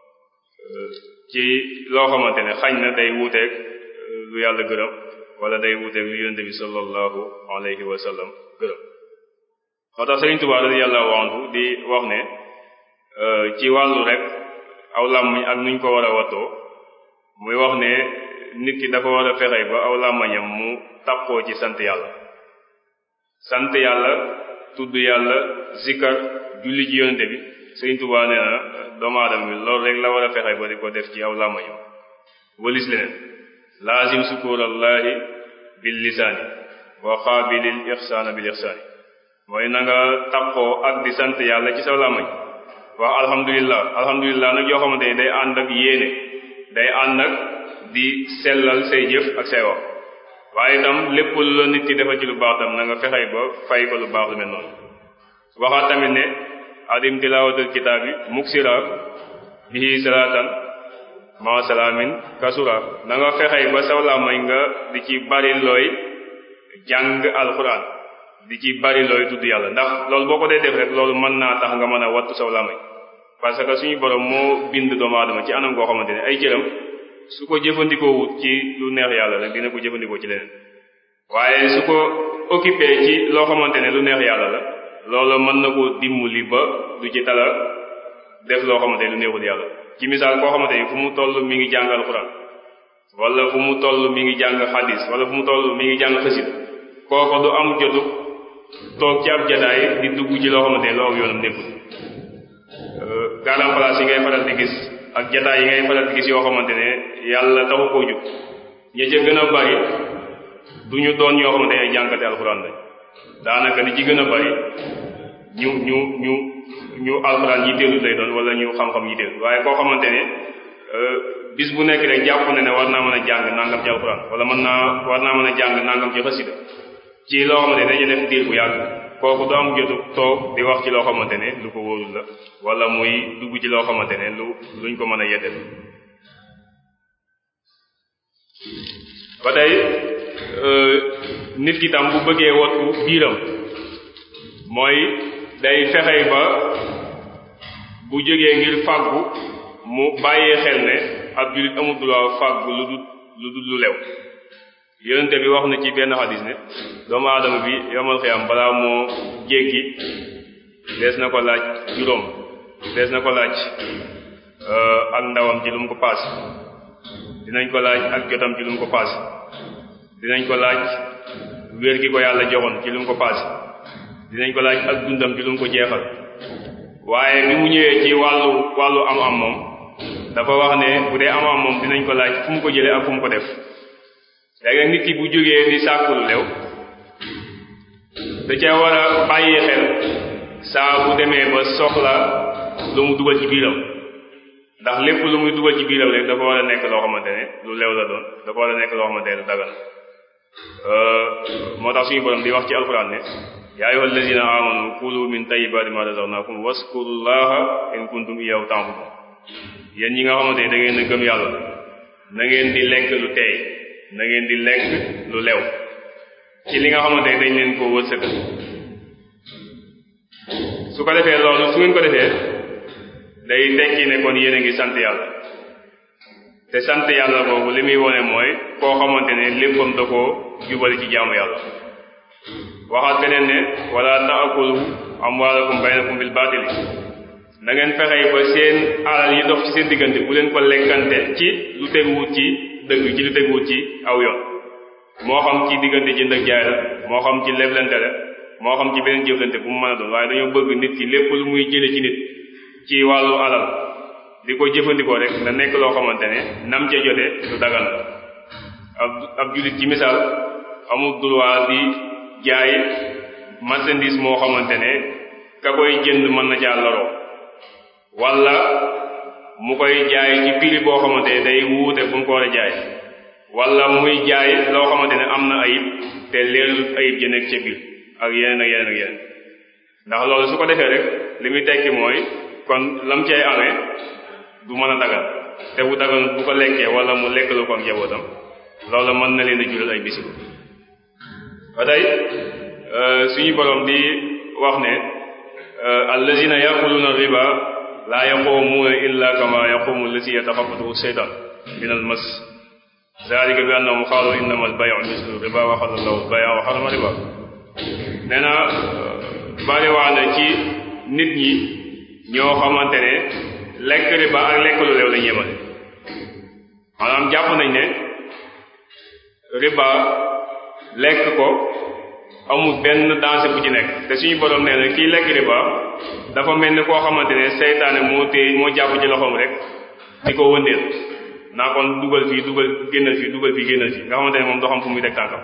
ci loo xamante ne xañ na day wuuteeg lu yàlla gërëm wala day wuuteeg lu yonente bi sallallahu alayhi wa sallam gërëm moo tax Sëriñ Tuubaa radiyallahu anhu di wax ne ci wàllu rek aw làmmiñ ak nuñ ko war a wattoo muy wax ne nit ki dafa war a fexe ba aw làmmañam mu tappoo ci sant yàlla sant yàlla tudd yàlla zikkar julli ci yonente bi Sëriñ Tuubaa nee na doomu aadama bi loolu rek la war a fexe ba di ko def ci aw làmmañam walis leneen laazim sukurallahi bil lisaani wa qaabilil ixsaana bil ixsaani mooy na nga tappoo ak di sant yàlla ci sa làmmañ wax alhamdulillah alhamdulillah nag yoo xamante ni day ànd ak yéene day ànd ak di sellal say jëf ak say wax waaye itam lépp lu la nit ki defal ci lu baax tam na nga fexey ba fay ko lu baax lu mel noonu waxaat tamit ne adim tilaawatul kitaab bi muksira bihi salaatan ma salaamin kasura na nga fexey ba saw làmmañ nga di ci bari looy jàng alquran di ci bari looy tudd yàlla ndax loolu boo ko dee def rek loolu mën naa tax nga mën a wattu saw làmmañ parce que suñu borom moo bind doomu aadama ci anam koo xamante ne ay cëram su ko jëfandikoo wut ci lu neex yàlla rek dina ko jëfandikoo ci leneen waaye su ko occupé ci loo xamante ne lu neex yàlla la loolu mën na ko dimbali ba du ci tala def loo xamante ne lu neexul yàlla ci misaal koo xamante ni fu mu toll mi ngi jàng alxuraan wala fu mu toll mi ngi jàng xadis wala fu mu toll mi ngi jàng xasida kooku du am jotu toog ci ab jataay di dugg ci loo xamante ne loo yoonam nekkul garam place yi ngay faral di gis ak jataay yi ngay faral di gis yoo xamante ne yàlla taxu koo jóg ña ca gën a bari du ñu doon ñoo xamante ne ay jànkate alxuraan lañ daanaka li ci gën a bari ñu ñu ñu ñu alxuraan yitteelu lay doon wala ñu xam-xam yitteelu waaye koo xamante ne bis bu nekk rek jàpp na ne war naa mën a jàng nangam ci alxuraan wala mën naa war naa mën a jàng nangam ci xasida ci loo xamante ne dañu def diir bu yàgg kooku du am jotu toog di wax ci loo xamante ne lu ko wóorul la wala muy dugg ci loo xamante ne lu luñ ko mën a yeddel ba tey nit ki tam bu bëggee wattu biiram mooy day fexey ba bu jógee ngir fàggu mu bàyyee xel ne ab jullit amul droit fàggu lu dul lu dul lu lew yonente bi wax na ci benn xadis ne doomu aadama bi yomal xiyam balaa moo jéggi dees na ko laaj juróom dees na ko laaj ak ndawam ci lu mu ko paas dinañ ko laaj ak jotam ci lu mu ko paas dinañ ko laaj wér gi ko yàlla joxoon ci lu mu ko paas dinañ ko laaj ak dundam ci lu mu ko jeexal waaye bi mu ñëwee ci wàllu wàllu am am moom dafa wax ne bu dee am am moom dinañ ko laaj fu mu ko jëlee ak fu mu ko def léegi nit ki bu jógee di sàkku lu lew da ca war a bàyyi xel saa bu demee ba soxla lu mu dugal ci biiram ndax lépp lu muy dugal ci biiram rek dafa war a nekk loo xamante ne lu lew la doon dafa war a nekk loo xamante ne lu dagal moo tax suñu borom di wax ci alxuraan ne yaa ayyuha allazina amanu kulu min tayyibati ma razaqnakum waskurullaha in kuntum iyyahu ta'budun yéen ñi nga xamante ne da ngeen a gëm yàlla na ngeen di lekk lu teey na ngeen di lekk lu lew ci li nga xamante ne dañ leen koo wërsëgal su ko defee loolu su ngeen ko defee day tekki ne kon yéen a ngi sant yàlla te sant yàlla boobu li muy wone mooy koo xamante ne léppam da koo jubali ci jaamu yàlla waxaat beneen ne wala taakulu amwaalakum baynakum bil baatili na ngeen fexey ba seen alal yi dox ci seen diggante bu leen ko lekkante ci lu teguwut ci dëgg ci lu teguwut ci aw yoon moo xam ci diggante jënd ak jaay la moo xam ci leblante la moo xam ci beneen jëflante bu mu mën a doon waaye dañoo bëgg nit ki lépp lu muy jële ci nit ci wàllu alal di ko jëfandikoo rek na nekk loo xamante ne nam ca jote lu dagan la ab ab jullit ci misaal amul droit di jaay marchandise moo xamante ne ka koy jënd mën na caa loroo wala mu koy jaay ci prix boo xamante ne day wuute fu mu ko war a jaay wala muy jaay loo xamante ne am na ayib te leerul ayib ja nekk ca biir ak yeneen ak yeneen ak yeneen ndax loolu su ko defee rek li muy tekki mooy kon lam cay amee du mën a dagal te bu dagal bu ko lekkee wala mu lekk lu ko ak njabootam loolu mën na leen a jural ay bisiku ba tey suñu borom di wax ne allazina yaquluna riba la yaqumuna illa kama yaqumu allazi yataxabatuhu seytaan min al mas zalika bi annahum qaalu innama al bayu mislu riba wa xala allahu al baya wa xarama riba nee na bari wax na ci nit ñi ñoo xamante ne lekk riba ak lekk lu leew lañu yemale maanaam jàpp nañ ne riba lekk ko amul benn danger bu ci nekk te suñu borom nee na kii lekk riba dafa mel ni koo xamante ne seytaane moo téye moo jàpp ci loxoom rek di ko wëndeel naa kon dugal fii dugal génnal fii dugal fii génnal fii nga xamante ne moom doo xam fu muy teg tànkam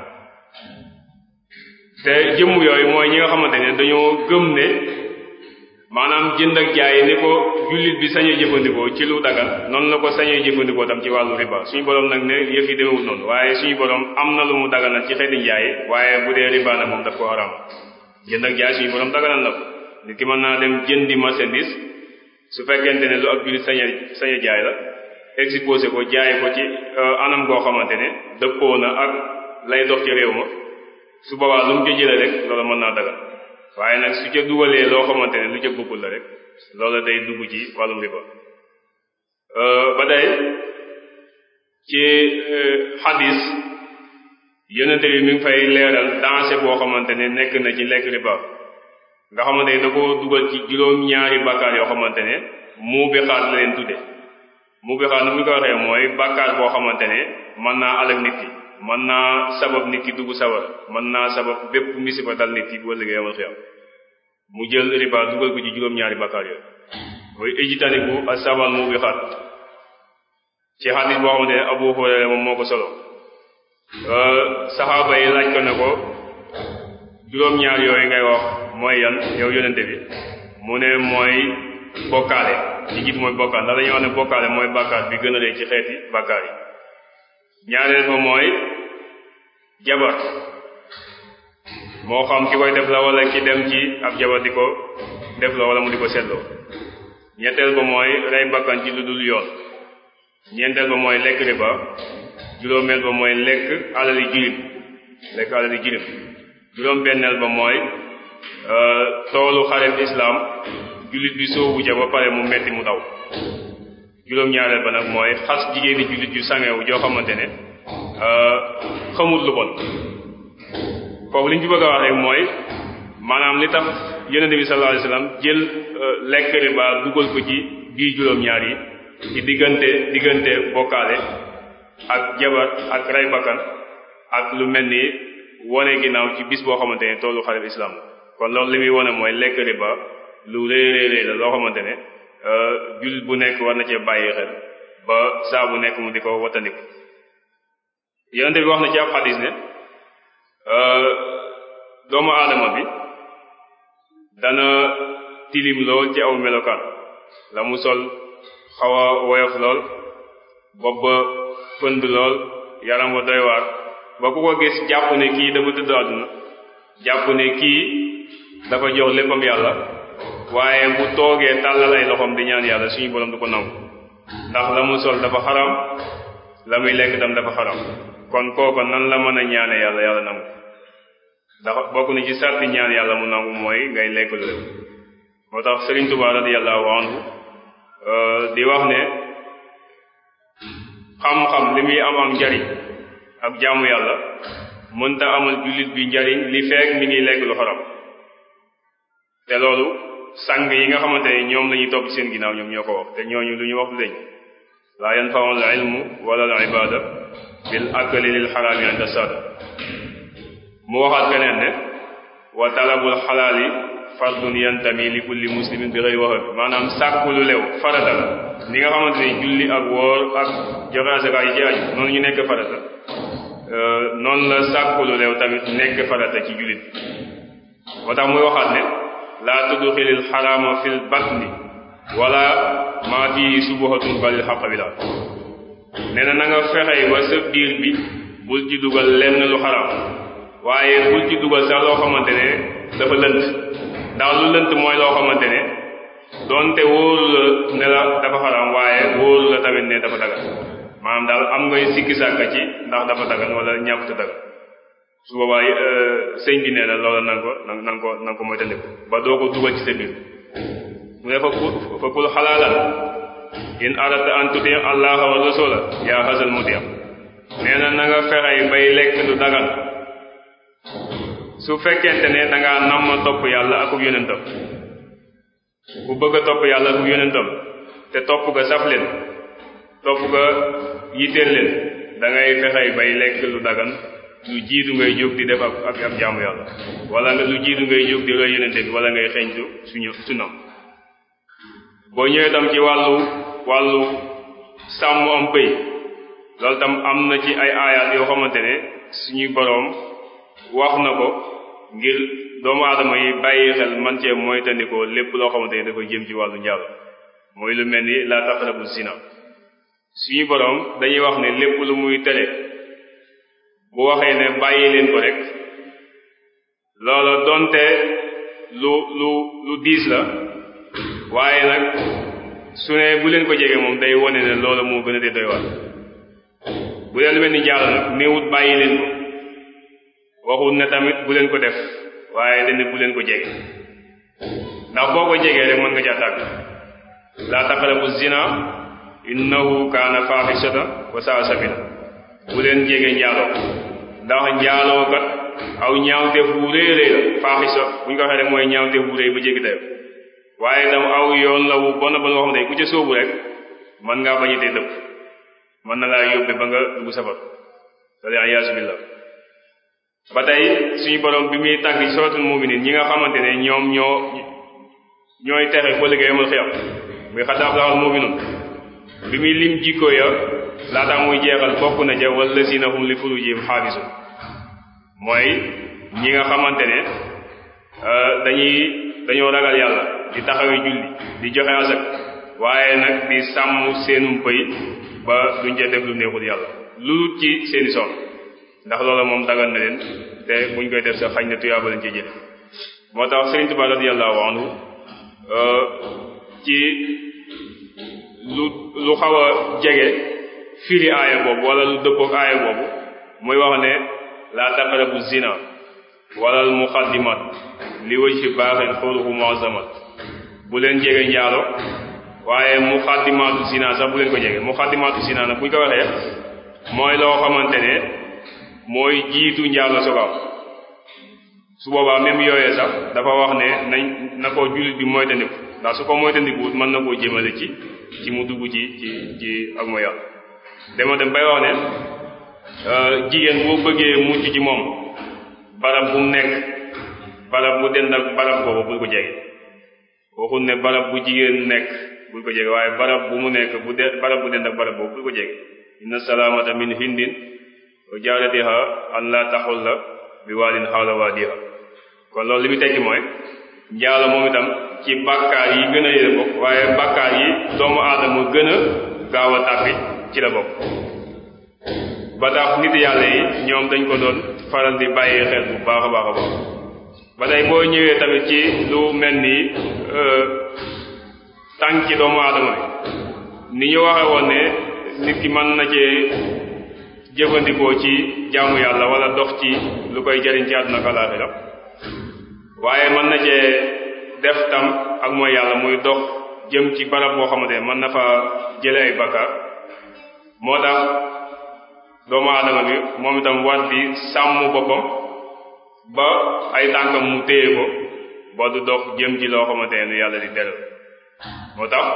te jëmm yooyu mooy ñi nga xamante ne dañoo gëm ne maanaam jënd ak jaay ni ko jullit bi sañee jëfandikoo ci lu dagal noonu la ko sañee jëfandikoo tam ci wàllu riba suñu borom nag ne yëf yi demewul noonu waaye suñu borom am na lu mu daganal ci xeeti njaay waaye bu dee riba nag moom daf ko haram jënd ak jaay suñu borom daganal na ko nit ki mën naa dem jëndi marchandise su fekkente ne lu ab jullit sañe sañe jaay la exposé ko jaay ko ci anam goo xamante ne dëppoo na ak lay dox ci réew ma su boobaa lu mu ca jëlee rek loolu mën naa dagal waaye nag su ca dugalee loo xamante ne lu ca bokkul la rek loola day dugg ci wàllum riba ba day ci xadis yonente bi mi ngi fay leeral danger boo xamante ne nekk na ci lekk riba nga xamante ne da ko dugal ci juróom-ñaari bakkaar yoo xamante ne mu bi xaat la leen tudde mu bi xaat nu mu ko waxee mooy bàkkaar boo xamante ne mën naa alak nit ki mën naa sabab nit ki dugg sawar mën naa sabab bépp misiba dal nit ki bu ëllëgee amal xiyam mu jël riba dugal ko ci juróom-ñaari bàkkaar yooyu mooy ijtanibu asabal mu bi xaat ci xadis boo xamante ne Abu Hurayra moom moo ko solo saxaaba yi laaj ko ne ko juróom-ñaar yooyu ngay wax mooy yan yow yonente bi mu ne mooy bokkaale ci jiit mooy bokkaale ndax dañuy wax ne bokkaale mooy bàkkaar bi gën a rëy ci xeeti bàkkaar yi ñaareel ba mooy jabar moo xam ki koy def la wala ki dem ci ab jabar di ko def la wala mu di ko seetloo ñetteel ba mooy rey bakkan ci lu dul yoon ñeenteel ba mooy lekk riba juróomeel ba mooy lekk alali jirim lekk alali jirim juróom benneel ba mooy toolu xareb islam jullit bi soobu ja ba pare mu metti mu daw juróom ñaareel ba nag mooy xas jigéeni jullit yu sangewu joo xamante ne xamul lu bon foofu li ñu ci bëgg a wax rek mooy maanaam li tax yonente bi sallallahu alayhi wasallam jël lekk riba dugal ko ci biir juróom ñaar yi ci diggante diggante bokkaale ak jabar ak rey bakkan ak lu mel ni wone ginnaaw ci bis boo xamante ne toolu xareb islam kon loolu li muy wone mooy lekk riba lu rëy rëy rëy la loo xamante ne jullit bu nekk war na cee bàyyi xel ba saa bu nekk mu di ko wattandiku yonente bi wax na ci ab xadis ne doomu aadama bi dana tilim lool ci aw melokaan la mu sol xaw a woyof lool bopp ba pënd lool yaram wa doy waar ba ku ko gis jàpp ne kii dafa tëdd àdduna jàpp ne kii dafa jox léppam yàlla waaye bu toogee tàllal ay loxoom di ñaan yàlla suñu borom du ko nangu ndax la mu sol dafa xaram la muy lekk tam dafa xaram kon kooko nan la mën a ñaane yàlla yàlla nangu ndax bokk na ci sarti ñaan yàlla mu nangu mooy ngay lekk lu lépp moo tax Serigne Touba radiyallahu anhu di wax ne xam-xam li muy am am njariñ ak jaamu yàlla mënta amal jullit bi njariñ li fekk mi ngi lekk lu xaram te loolu sang yi nga xamante ne ñoom la ñuy topp seen ginnaaw ñoom ñoo ko wax te ñooñu lu ñu wax du deñ laa yanfa'u al ilmu wala al ibada bil akli lil xaraami inda sada mu waxaat keneen ne wa talabul xalaali fardun yantami li kulli muslimin bi xëy waxa bi maanaam sàkku lu lew farata la ni nga xamante ne julli ak woor ak joxe asaka yi ci aju noonu ñu nekk farata noonu la sàkku lu lew tamit nekk farata ci jullit moo tax muy waxaat ne laa tudxilil xaraama fil batni wala maa fii subuhatun balil xaq bi daal nee na na nga fexey ba sa biir bi bul ci dugal lenn lu xaraam waaye bul ci dugal sax loo xamante ne dafa lënt ndax lu lënt mooy loo xamante ne doonte wóoru la ne la dafa xaraam waaye wóoru la tamit ne dafa dagan maanaam daal am ngay sikki sàkka ci ndax dafa dagan wala ñàkkute dagan su boobaa sëñ bi nee na loola nanga ko nanga ko nanga ko mooy tandiku ba doo ko dugal ci sa biir mu ne fa kul fa kul xalaalan in arata an tuti allah wa rasula yaa hasal mutia nee na na nga fexey bay lekk lu dagan su fekkente ne da ngaa nam ma topp yàlla akub yonentam bu bëgg a topp yàlla akub yonentam te topp ga saf leen topp ga yitteel leen da ngay fexey bay lekk lu dagan lu jiitu ngay jóg di def ak ak ab jaamu yàlla wala nga lu jiitu ngay jóg di roy yonente bi wala ngay xeeñtu suñu sunnam boo ñëwee tam ci wàllu wàllu sàmm am pëy loolu tam am na ci ay aayaat yoo xamante ne suñuy boroom wax na ko ngir doomu aadama yi bàyyi xel man cee mooy tandikoo lépp loo xamante ne dafa jëm ci wàllu njaalo mooy lu mel ni la taqrabu zina suñu boroom dañuy wax ne lépp lu muy tere bu waxee ne bàyyi leen ko rek loola donte lu lu lu diis la waaye nag su ne bu leen ko jege moom day wone ne loola moo gën a dee doy waar bu dee lu mel ni jàll nag néewut bàyyi leen ko waxut ne tamit bu leen ko def waaye dañ ne bu leen ko jege ndax boo ko jegee rek mën nga caa tàgg laa taqrabu zina innahu kaana faaxishatan wa saa sabila bu leen jege njaaloo ndax njaaloo kat aw ñaawteef bu rëy rëy la faaxisa bu ñu ko waxee rek mooy ñaawteef bu rëy ba jéggi dayo waaye itam aw yoon la wu bon bon woo xam ne ku ca sóobu rek mën ngaa bañitee dëpp mën na laa yóbbe ba nga dugg safar wala ayaasu billah ba tey suñu borom bi muy tàgg ci suratul mu'minin ñi nga xamante ne ñoom ñoo ñooy texe ba liggéey amal xiyam muy xadaaf laxal mu'minun bi muy lim jikko ya laata muy jeexal bokk na ja wallazina hum li furujihim xaafisun mooy ñi nga xamante ne dañuy dañoo ragal yàlla di taxawee julli di joxe asak waaye nag di sàmm seenum pëy ba duñ ca def lu neexul yàlla lu ci seeni soxla ndax loola moom dagal na leen te buñ koy def sax xañ na tuyaaba lañ ci jële moo tax Sëriñ Tuubaa radiyallahu anhu ci lu lu xaw a jege firi aaya boobu wala lu dëppook aaya boobu muy wax ne la taqrabu zina wala al muqaddimat li wajhi baaxin xuruhu muazzamat bu leen jege njaalo waaye muqaddimatu zina sax bu leen ko jege muqaddimatu zina nag buñ ko waxee mooy loo xamante ne mooy jiitu njaalo sogaam su boobaa même yooyee sax dafa wax ne nañ na ko jullit bi moytandiku ndax su ko moytandikuwut mën na koo jëmale ci ci mu dugg ci ci ci ak mooy yàlla dama dem bay wax ne jigéen boo bëggee mucc ci moom barab bu mu nekk barab bu dend ak barab boobu bul ko jege waxul ne barab bu jigéen nekk bul ko jege waaye barab bu mu nekk bu de barab bu dend ak barab boobu bul ko jege inna salaamata min hindin wa jaaratiha an la taxul la bi waalin xawla waadiha kon loolu li muy tekki mooy njaalo moom itam ci bàkkaar yi gën a yële bokk waaye bàkkaar yi doomu aadama gën a gaaw a tàbbi ci la bokk ba tax nit yàlla yi ñoom dañ ko doon faral di bàyyi xel bu baax a baax a baax ba tey boo ñëwee tamit ci lu mel ni tànk ci doomu aadama bi ni ñu waxe woon ne nit ki mën na cee jëfandikoo ci jaamu yàlla wala dox ci lu koy jariñ ci àdduna ak alaaxira waaye mën na cee def tam ak mooy yàlla muy dox jëm ci barab boo xamante ne mën na fa jële ay bakkaar moo tax doomu aadama bi moom itam war di sàmm boppam ba ay tànkam mu téye ko ba du dox jëm ci loo xamante ne yàlla di tere moo tax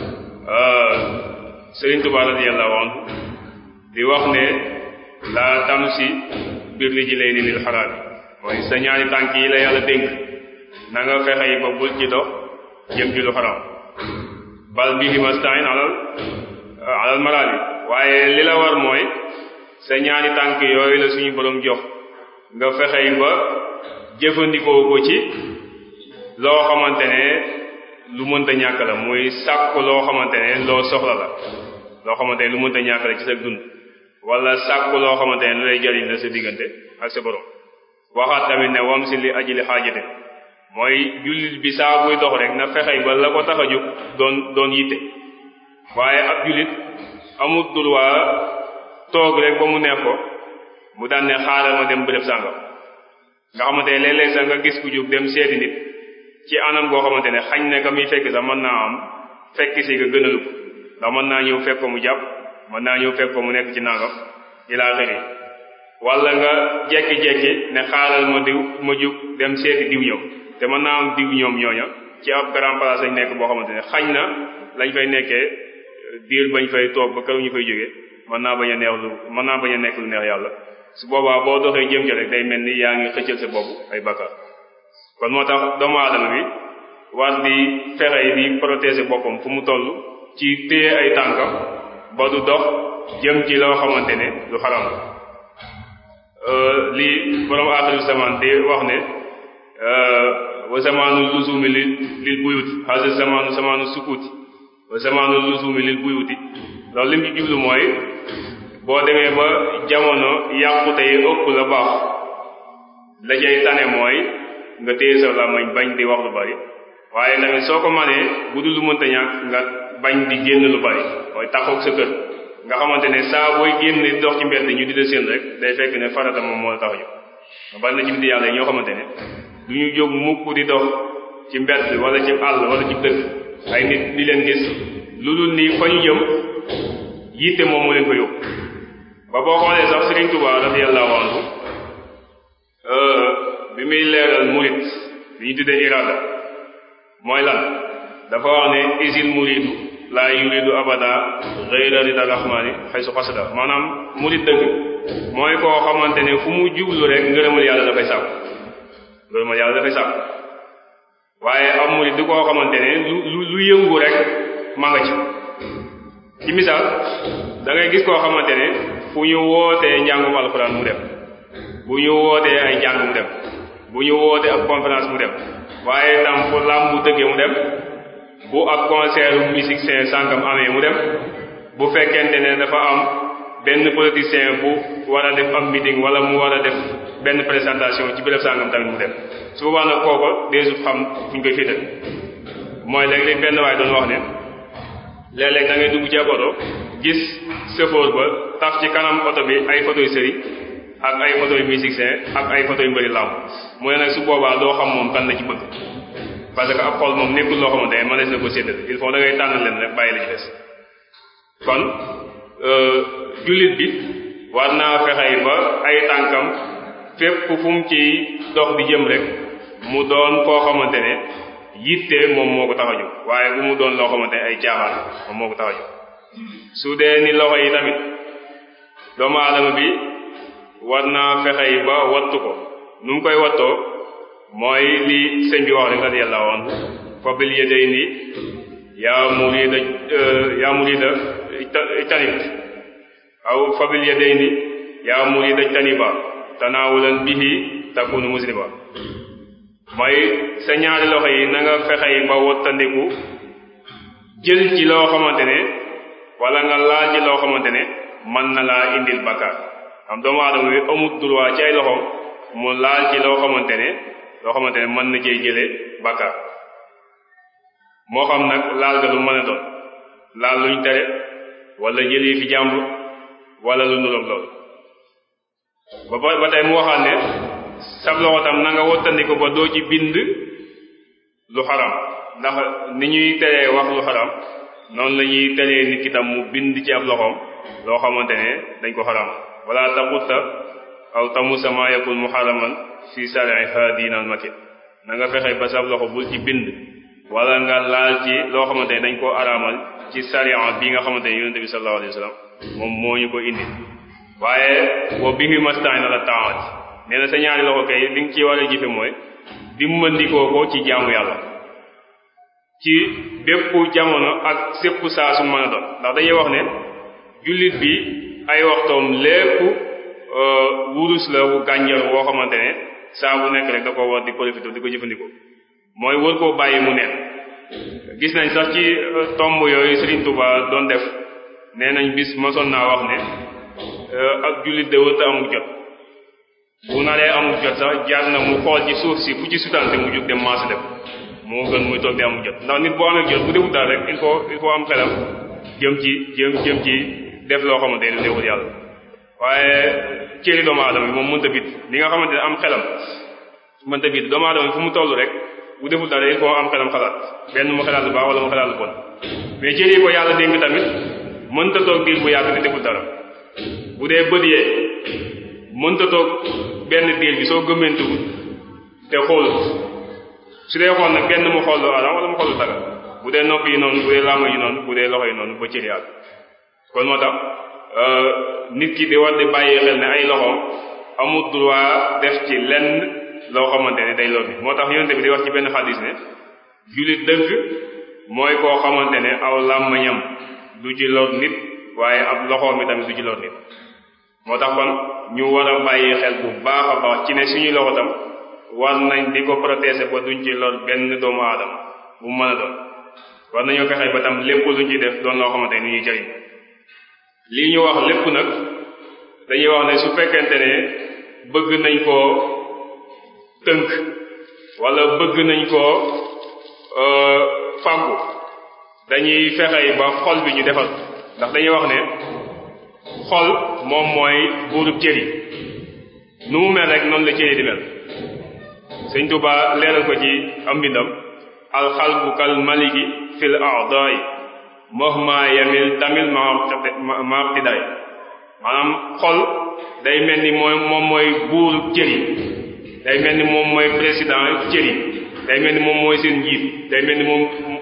Sëriñ Tuubaa radiyallahu anhu di wax ne la tamsi bir rijlayni lil xaraam mooy sa ñaari tànk yi la yàlla dénk na nga fexe yi ba bul ci dox jëm ci lu xaraam bal bihi mastain alal alal maraali waaye li la war mooy sa ñaari tànk yooyu la suñu borom jox nga fexe yi ba jëfandikoo ko ci loo xamante ne lu mënta ñàkk la muy sàkku loo xamante ne loo soxla la loo xamante ne lu mënta ñàkk la ci sa dund wala sàkku loo xamante ne lu lay jariñ la sa diggante ak sa borom waxaat tamit ne wam si li ajili xaajate mooy jullit bi saa buy dox rek na fexey ba la ko tax a jóg doon doon yitte waaye ab jullit amul droit toog rek ba mu neex ko mu daan ne xaaral ma dem bërëb sàngam nga xamante ne léeg-léeg sax nga gis ku jóg dem seeti nit ci anam goo xamante ne xañ ne ka muy fekk sax mën naa am fekk si nga gënalu ko ndax mën naa ñëw fekk ko mu jàpp mën naa ñëw fekk ko mu nekk ci nangam ilaa xëri wala nga jekki-jekki ne xaaral ma diw ma jóg dem seeti diw ñëw te mën naa am diw ñoom ñooña ci ab grand place lañ nekk boo xamante ne xañ na lañ fay nekkee diir bañ fay toog ba këru ñu fay jógee mën naa bañ a neex lu mën naa bañ a nekk lu neex yàlla su boobaa boo doxee jëm ci rek day mel ni yaa ngi xëccal sa bopp ay bakkaar kon moo tax doomu aadama bi war di fexe di protéger boppam fu mu toll ci téye ay tànkam ba du dox jëm ci loo xamante ne lu xaram la li borom aaxiru zaman di wax ne wa zamaanu lusumi lil lil buyuti hasa zamaanu zamaanu sukuuti wa zamaanu lusumi lil buyuti loolu lim ci jublu mooy boo demee ba jamono yàqute yi ëpp la baax la cay tane mooy nga téye sa làmmiñ bañ di wax lu bari waaye tamit soo ko manee bu dul lu mënta ñàkk nga bañ di génn lu bari mooy taxoog sa kër nga xamante ne saa booy génn di dox ci mbedd ñu di la séen rek day fekk ne farata moom moo la tax a jóg nga bari na ci biti yàlla yi ñoo xamante ne du ñu jóg mukk di dox ci mbedd wala ci àll wala ci dëkk ay nit di leen gis lu dul nii fa ñu jëm yitte moom mu leen ko yóbbu ba boo xoolee sax Serigne Touba radiyallahu anhu bi muy leeral murit li ñu tuddee irada mooy lan dafa wax ne isil muridu laa yuridu abada ghayra rida rahmani xaysu xasada maanaam murid dëgg mooy koo xamante ne fu mu jublu rek ngërëmal yàlla dafay sàkk ngërëmal yàlla dafay sàkk waaye am murid di koo xamante ne lu lu lu yëngu rek maa nga ci ci misaal da ngay gis koo xamante ne fu ñu wootee njàngum alxuraan mu dem bu ñu wootee ay njàng mu dem bu ñu wootee ak conférence mu dem waaye tam fu làmb bu dëggee mu dem bu ak concert musique seen sàngam amee mu dem bu fekkente ne dafa am benn politicien bu war a def am meeting wala mu war a def benn présentation ci béréb sàngam tamit mu dem su boobaa nag kooko deesu xam fu ñu koy féetal mooy léeg-léeg benn waay doon wax ne léeg-léeg da ngay dugg ci ab oto gis chauffeur ba taf ci kanam oto bi ay photo yu sëri ak ay photo yu musicien ak ay photo yu mbëri làmb mu ne nag su boobaa doo xam moom kan la ci bëgg parce que ab xol moom nekkul loo xamante ne mënees na ko séddale il faut da ngay tànn leen rek bàyyi la ci des kon jullit bi war naa fexey ba ay tànkam fépp fu mu ci dox di jëm rek mu doon koo xamante ne yitte moom moo ko tax a jóg waaye bu mu doon loo xamante ne ay caaxaan moom moo ko tax a jóg su dee ni loxo yi tamit doomu aadama bi war naa fexey ba wattu ko nu mu koy wattoo mooy li sëñ bi wax rek radiyallahu anhu fa bil yadayni yaa murida yaa murida tanib aw fa bil yadayni yaa murida taniba tanaawulan bihi takunu musliba mooy sa ñaari loxo yi na nga fexey ba wattandiku jël ci loo xamante ne wala nga laal ci loo xamante ne mën na laa indil bakkaar am doomu aadama bi amut droit ci ay loxoom mu laal ci loo xamante ne loo xamante ne mën na cee jële bakkaar moo xam nag laal ga lu mën a doon laal luñ tere wala jëlee fi jàmbur wala lu nuroog loolu ba ba tey mu waxaat ne sab loxo tam na nga wottandiku ba doo ci bind lu xaram ndax ni ñuy teree wax lu xaram noonu la ñuy teree nit ki tam mu bind ci ab loxoom loo xamante ne dañ ko xaram wala taxutta aw tamusa ma yakun muharraman fi sariha diinal makin na nga fexe ba sab loxo bul ci bind wala nga laal ci loo xamante ne dañ koo araamal ci sariya bi nga xamante ne yonente bi sallallahu alayhi wa sallam moom moo ñu ko indi waaye wa bihi mastain ala taat nee na sa ñaari loxo kay li nga ci war a jëfe mooy dimbandikoo ko ci jaamu yàlla ci bépp jamono ak sépp saa su mën a doon ndax dañuy wax ne jullit bi ay waxtoom lépp wurus la wu gànjar woo xamante ne saa bu nekk rek da ko war di profité di ko jëfandikoo mooy wër koo bàyyi mu neen gis nañ sax ci tomb yooyu Serigne Touba doon def nee nañ bis mosoon naa wax ne ak jullit de wërta amul jot bu naree amul jot sax jaar na mu xool ci suuf si fu ci sutante mu jóg dem maas def moo gën muy toog di amul jot ndax nit boo amee jot bu defut daal rek il faut il faut am xelam jëm ci jëm jëm ci def loo xamante ne neexul yàlla waaye cëri doomu aadama bi moom mënta bit li nga xamante ne am xelam mënta bit doomu aadama bi fu mu toll rek bu deful dara il faut am xelam xalaat benn mu xalaat lu baax wala mu xalaat lu bon mais cëri ko yàlla dénk tamit mënta toog diir bu yàgg te deful dara bu dee bët yee mënta toog benn diir bi soo gëmmentuwul te xoolut su dee xool nag benn mu xool lu araam wala mu xool lu dara bu dee nopp yi noonu bu dee laama yi noonu bu dee loxo yi noonu ba cëri yàgg kon moo tax nit ki di war di bàyyi xel ne ay loxoom amul droit def ci lenn loo xamante ne day lor nit moo tax yonente bi di wax ci benn xadis ne jullit dëgg mooy koo xamante ne aw làmmañam du ci lor nit waaye ab loxoom mi tamit du ci lor nit moo tax kon ñu war a bàyyi xel bu baax a baax ci ne suñuy loxo tam war nañ di ko protéger ba duñ ci lor benn doomu aadama bu mën a doon war nañoo fexe ba tam lépp luñ ci def doon loo xamante ne ni ñuy jëriñ lii ñu wax lépp nag dañuy wax ne su fekkente ne bëgg nañ koo tënk wala bëgg nañ koo fàggu dañuy fexey ba xol bi ñu defal ndax dañuy wax ne xol moom mooy buurub cër yi nu mu mel rek noonu la cër yi di mel sëñ Tuba leeral ko ci am mbindam alxalbu kal maliki fil a'daa'i mahma yamil tamil ma iqtidaay maanaam xol day mel ni mooy moom mooy buurub cër yi day mel ni moom mooy président cër yi day mel ni moom mooy seen njiit day mel ni moom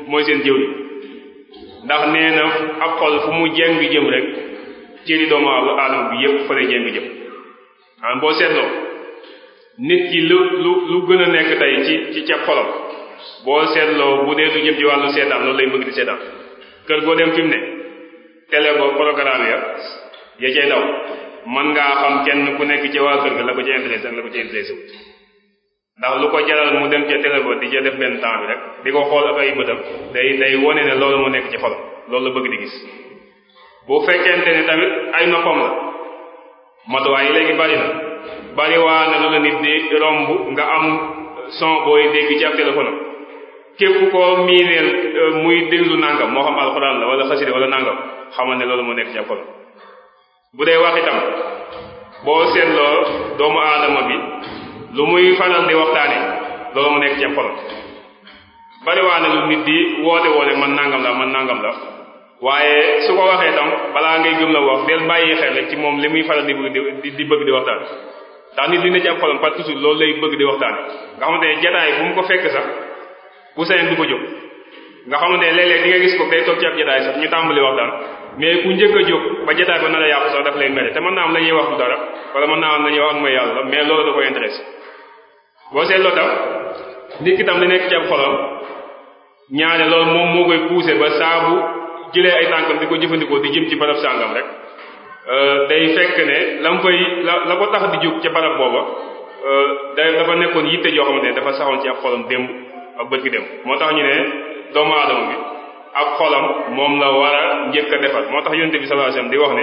mooy seen jëw yi ndax nee na ab xol fu mu jeng jëm rek cëri doomu aadama bi yépp fa lay jeng jëm am boo seetloo nit ki lu lu lu gën a nekk tey ci ci ca xolam boo seetloo bu dee lu jëm ci wàllu seetaan loolu lay bëgg di seetaan kër goo dem fi mu ne télé ba programme ya ya cay daw mën ngaa xam kenn ku nekk ci waa kër ga la ko ci intéressé ak la ko ci intéressé wut ndax lu ko jaral mu dem ca télé ba di ca def benn temps bi rek di ko xool ak ay bëtam day day wone ne loolu mu nekk ci xolam loolu la bëgg di gis bu fekkente ne tamit ay noppam la matuwaay yi léegi bari na bari waa na lu la nit di romb nga am son booy dégg ci ab téléphone am képp koo miineel muy déglu nangam moo xam alxuraan la wala xasida wala nangam xamal ne loolu moo nekk ci ab xolam bu dee wax itam boo seetloo doomu aadama bi lu muy faral di waxtaane loolu mu nekk ci ab xolam bari waa na lu nit di woote woote man nangam la man nangam la waaye su ko waxee tam balaa ngay gëm la wax del bàyyi xel rek ci moom li muy faral di bëgg di di bëgg di waxtaan ndax nit dina ci am xolam parce que toujours loolu lay bëgg di waxtaan nga xamante ne jataay bu mu ko fekk sax bu sañoon du ko jóg nga xamante ne léeg-léeg di nga gis ko day toog ci ab jataay sax ñu tàmbali waxtaan mais ku njëkk a jóg ba jataay ba nar a yàqu sax daf lay mere te mën naa am la ñuy wax du dara wala mën naa am la ñuy wax ak mooy yàlla mais loolu da koy intéressé boo seetloo tam nit ki tam li nekk ci ab xolam ñaare loolu moom moo koy poussé ba saabu jëlee ay tànkam di ko jëfandikoo di jëm ci barab sàngam rek day fekk ne la mu fay la la ko tax di jóg ca barab booba day dafa nekkoon yitte joo xamante ne dafa saxoon ci ab xolam démb ak bët gi démb moo tax ñu ne doomu aadama bi ab xolam moom la war a njëkk a defar moo tax yonent bi sallallahu alayhi wasallam di wax ne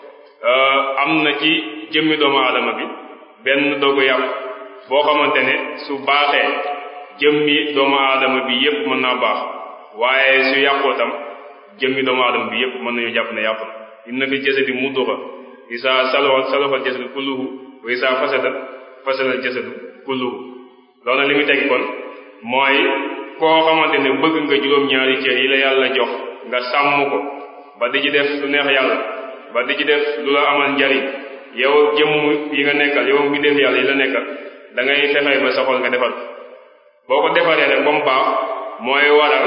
am na ci jëmmi doomu aadama bi benn dogu yàpp boo xamante ne su baaxee jëmmi doomu aadama bi yépp mën naa baax waaye su yàqoo tam jëmmi doomu aadama bi yépp mën nañu jàpp ne yàqu na inna fi jasadi mudduxa isa salahat salahat jasadu kulluhu wa isa fasada fasada jasadu kulluhu loolu li muy teg kon mooy koo xamante ne bëgg nga juróom-ñaari cër yi la yàlla jox nga sàmm ko ba di ci def lu neex yàlla ba di ci def lu la amal njariñ yow jëmm yi nga nekkal yow mi def yàlla yi la nekkal da ngay fexey ba sa xol nga defar boo ko defaree rek ba mu baax mooy waral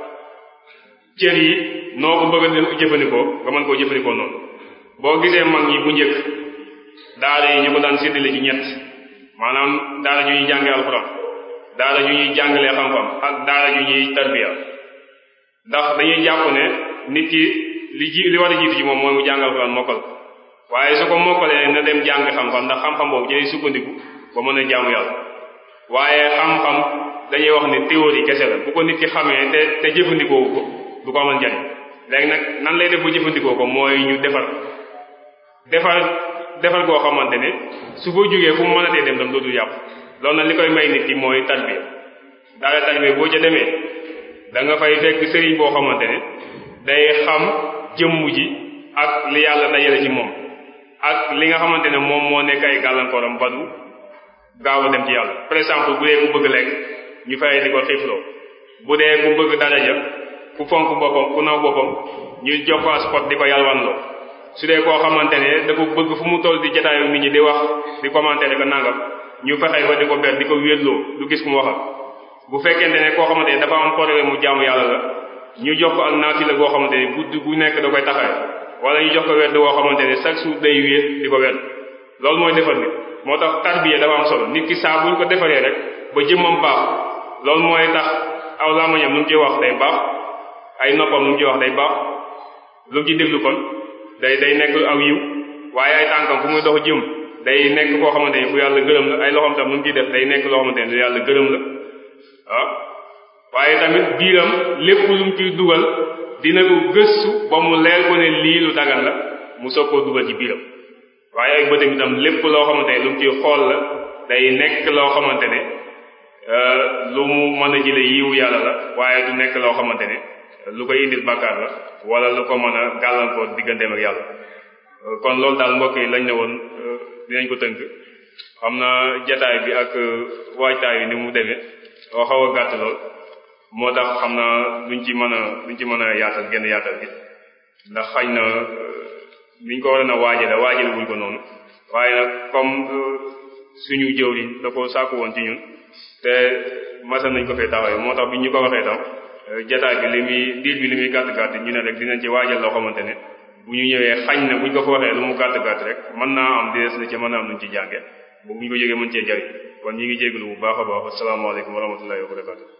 cër yi noo ko bëgg a jëfandikoo nga mën koo jëfandikoo noonu boo gisee mag ñi bu njëkk daara yi ñu ko daan séddale ci ñett maanaam daara ju ñuy jàngee alxuraan daara ju ñuy jàngalee xam-xam ak daara ju ñuy tarbiya ndax dañuy jàpp ne nit ki li ji li war a jiitu ci moom mooy mu jàng alxuraan mokkal waaye su ko mokkalee na dem jàng xam-xam ndax xam-xam boobu ci lay sukkandiku ba mën a jaamu yàlla waaye xam-xam dañuy wax ne théorie kese la bu ko nit ki xamee te te jëfandikoo ko du ko amal njariñ léegi nag nan lay def ba jëfandikoo ko mooy ñu defar defar defar goo xamante ne su ko jógee fu mu mën a tee dem tam dootul yàqu loolu nag li koy may nit ki mooy tarbiya daara tarbiya boo ca demee da nga fay fekk sëriñ boo xamante ne day xam jëmm ji ak li yàlla dajale ci moom ak li nga xamante ne moom moo nekk ay gàllankooram ba du gaaw a dem ci yàlla par exemple bu dee ku bëgg lekk ñu fay di ko xiifloo bu dee ku bëgg daraja ku fonk boppam ku naw boppam ñu jox ko spot di ko yalwanloo su dee koo xamante ne dafa bëgg fu mu toll di jataayu nit ñi di wax di commenter ko nangam ñu fexe ba di ko ber di ko wéetloo du gis ku mu waxal bu fekkente ne koo xamante ne dafa am problème mu jaamu yàlla la ñu jox ko ak naafila goo xamante ne guddi gu nekk da koy taxawe wala ñu jox ko werd woo xamante ne chaque jour day wéet di ko werd loolu mooy defar nit moo tax tarbiya dafa am solo nit ki saa buñ ko defaree rek ba jëmmam baax loolu mooy tax aw làmmiñam lu mu ci wax day baax ay noppam lu mu ci wax day baax lu mu ci déglu kon day day nekk aw yiw waaye ay tànkam fu muy dox jëm day nekk koo xamante ne fu yàlla gërëm la ay loxoom tam lu mu ciy def day nekk loo xamante ne lu yàlla gërëm la waaw waaye tamit biiram lépp lu mu ciy dugal dina ko gëstu ba mu leer ko ne lii lu dagan la mu soog koo dugal ci biiram waaye ay bëtam itam lépp loo xamante ne lu mu ciy xool la day nekk loo xamante ne lu mu mën a jële yiwu yàlla la waaye du nekk loo xamante ne lu koy indil bàkkaar la wala lu ko mën a gàllankoor digganteem ak yàlla kon loolu daal mbokk yi lañ ne woon dinañ ko tënk xam na jataay bi ak waajtaay bi ni mu demee oo xaw a gàtt lool moo tax xam na duñ ci mën a duñ ci mën a yaatal genn yaatal gi ndax xañ na niñ ko war a waajale waajale wuñ ko noonu waaye nag comme suñu jëwriñ da ko sàkku woon ci ñun te masal nañ ko fee taxawee moo tax bi ñu ko waxee tam jataay bi li muy diir bi li muy gàtt gàtt ñu ne rek dinañ ci waajal loo xamante ne bu ñu ñëwee xañ na buñ ko ko waxee lu mu gàtt gàtt rek mën naa am dees na ci mën naa am nuñ ci jànge bu ñu ko jógee mën cee jariñ kon ñi ngi jégalu bu baax a baax asalaamaaleykum wa rahmatullahi wa barakatu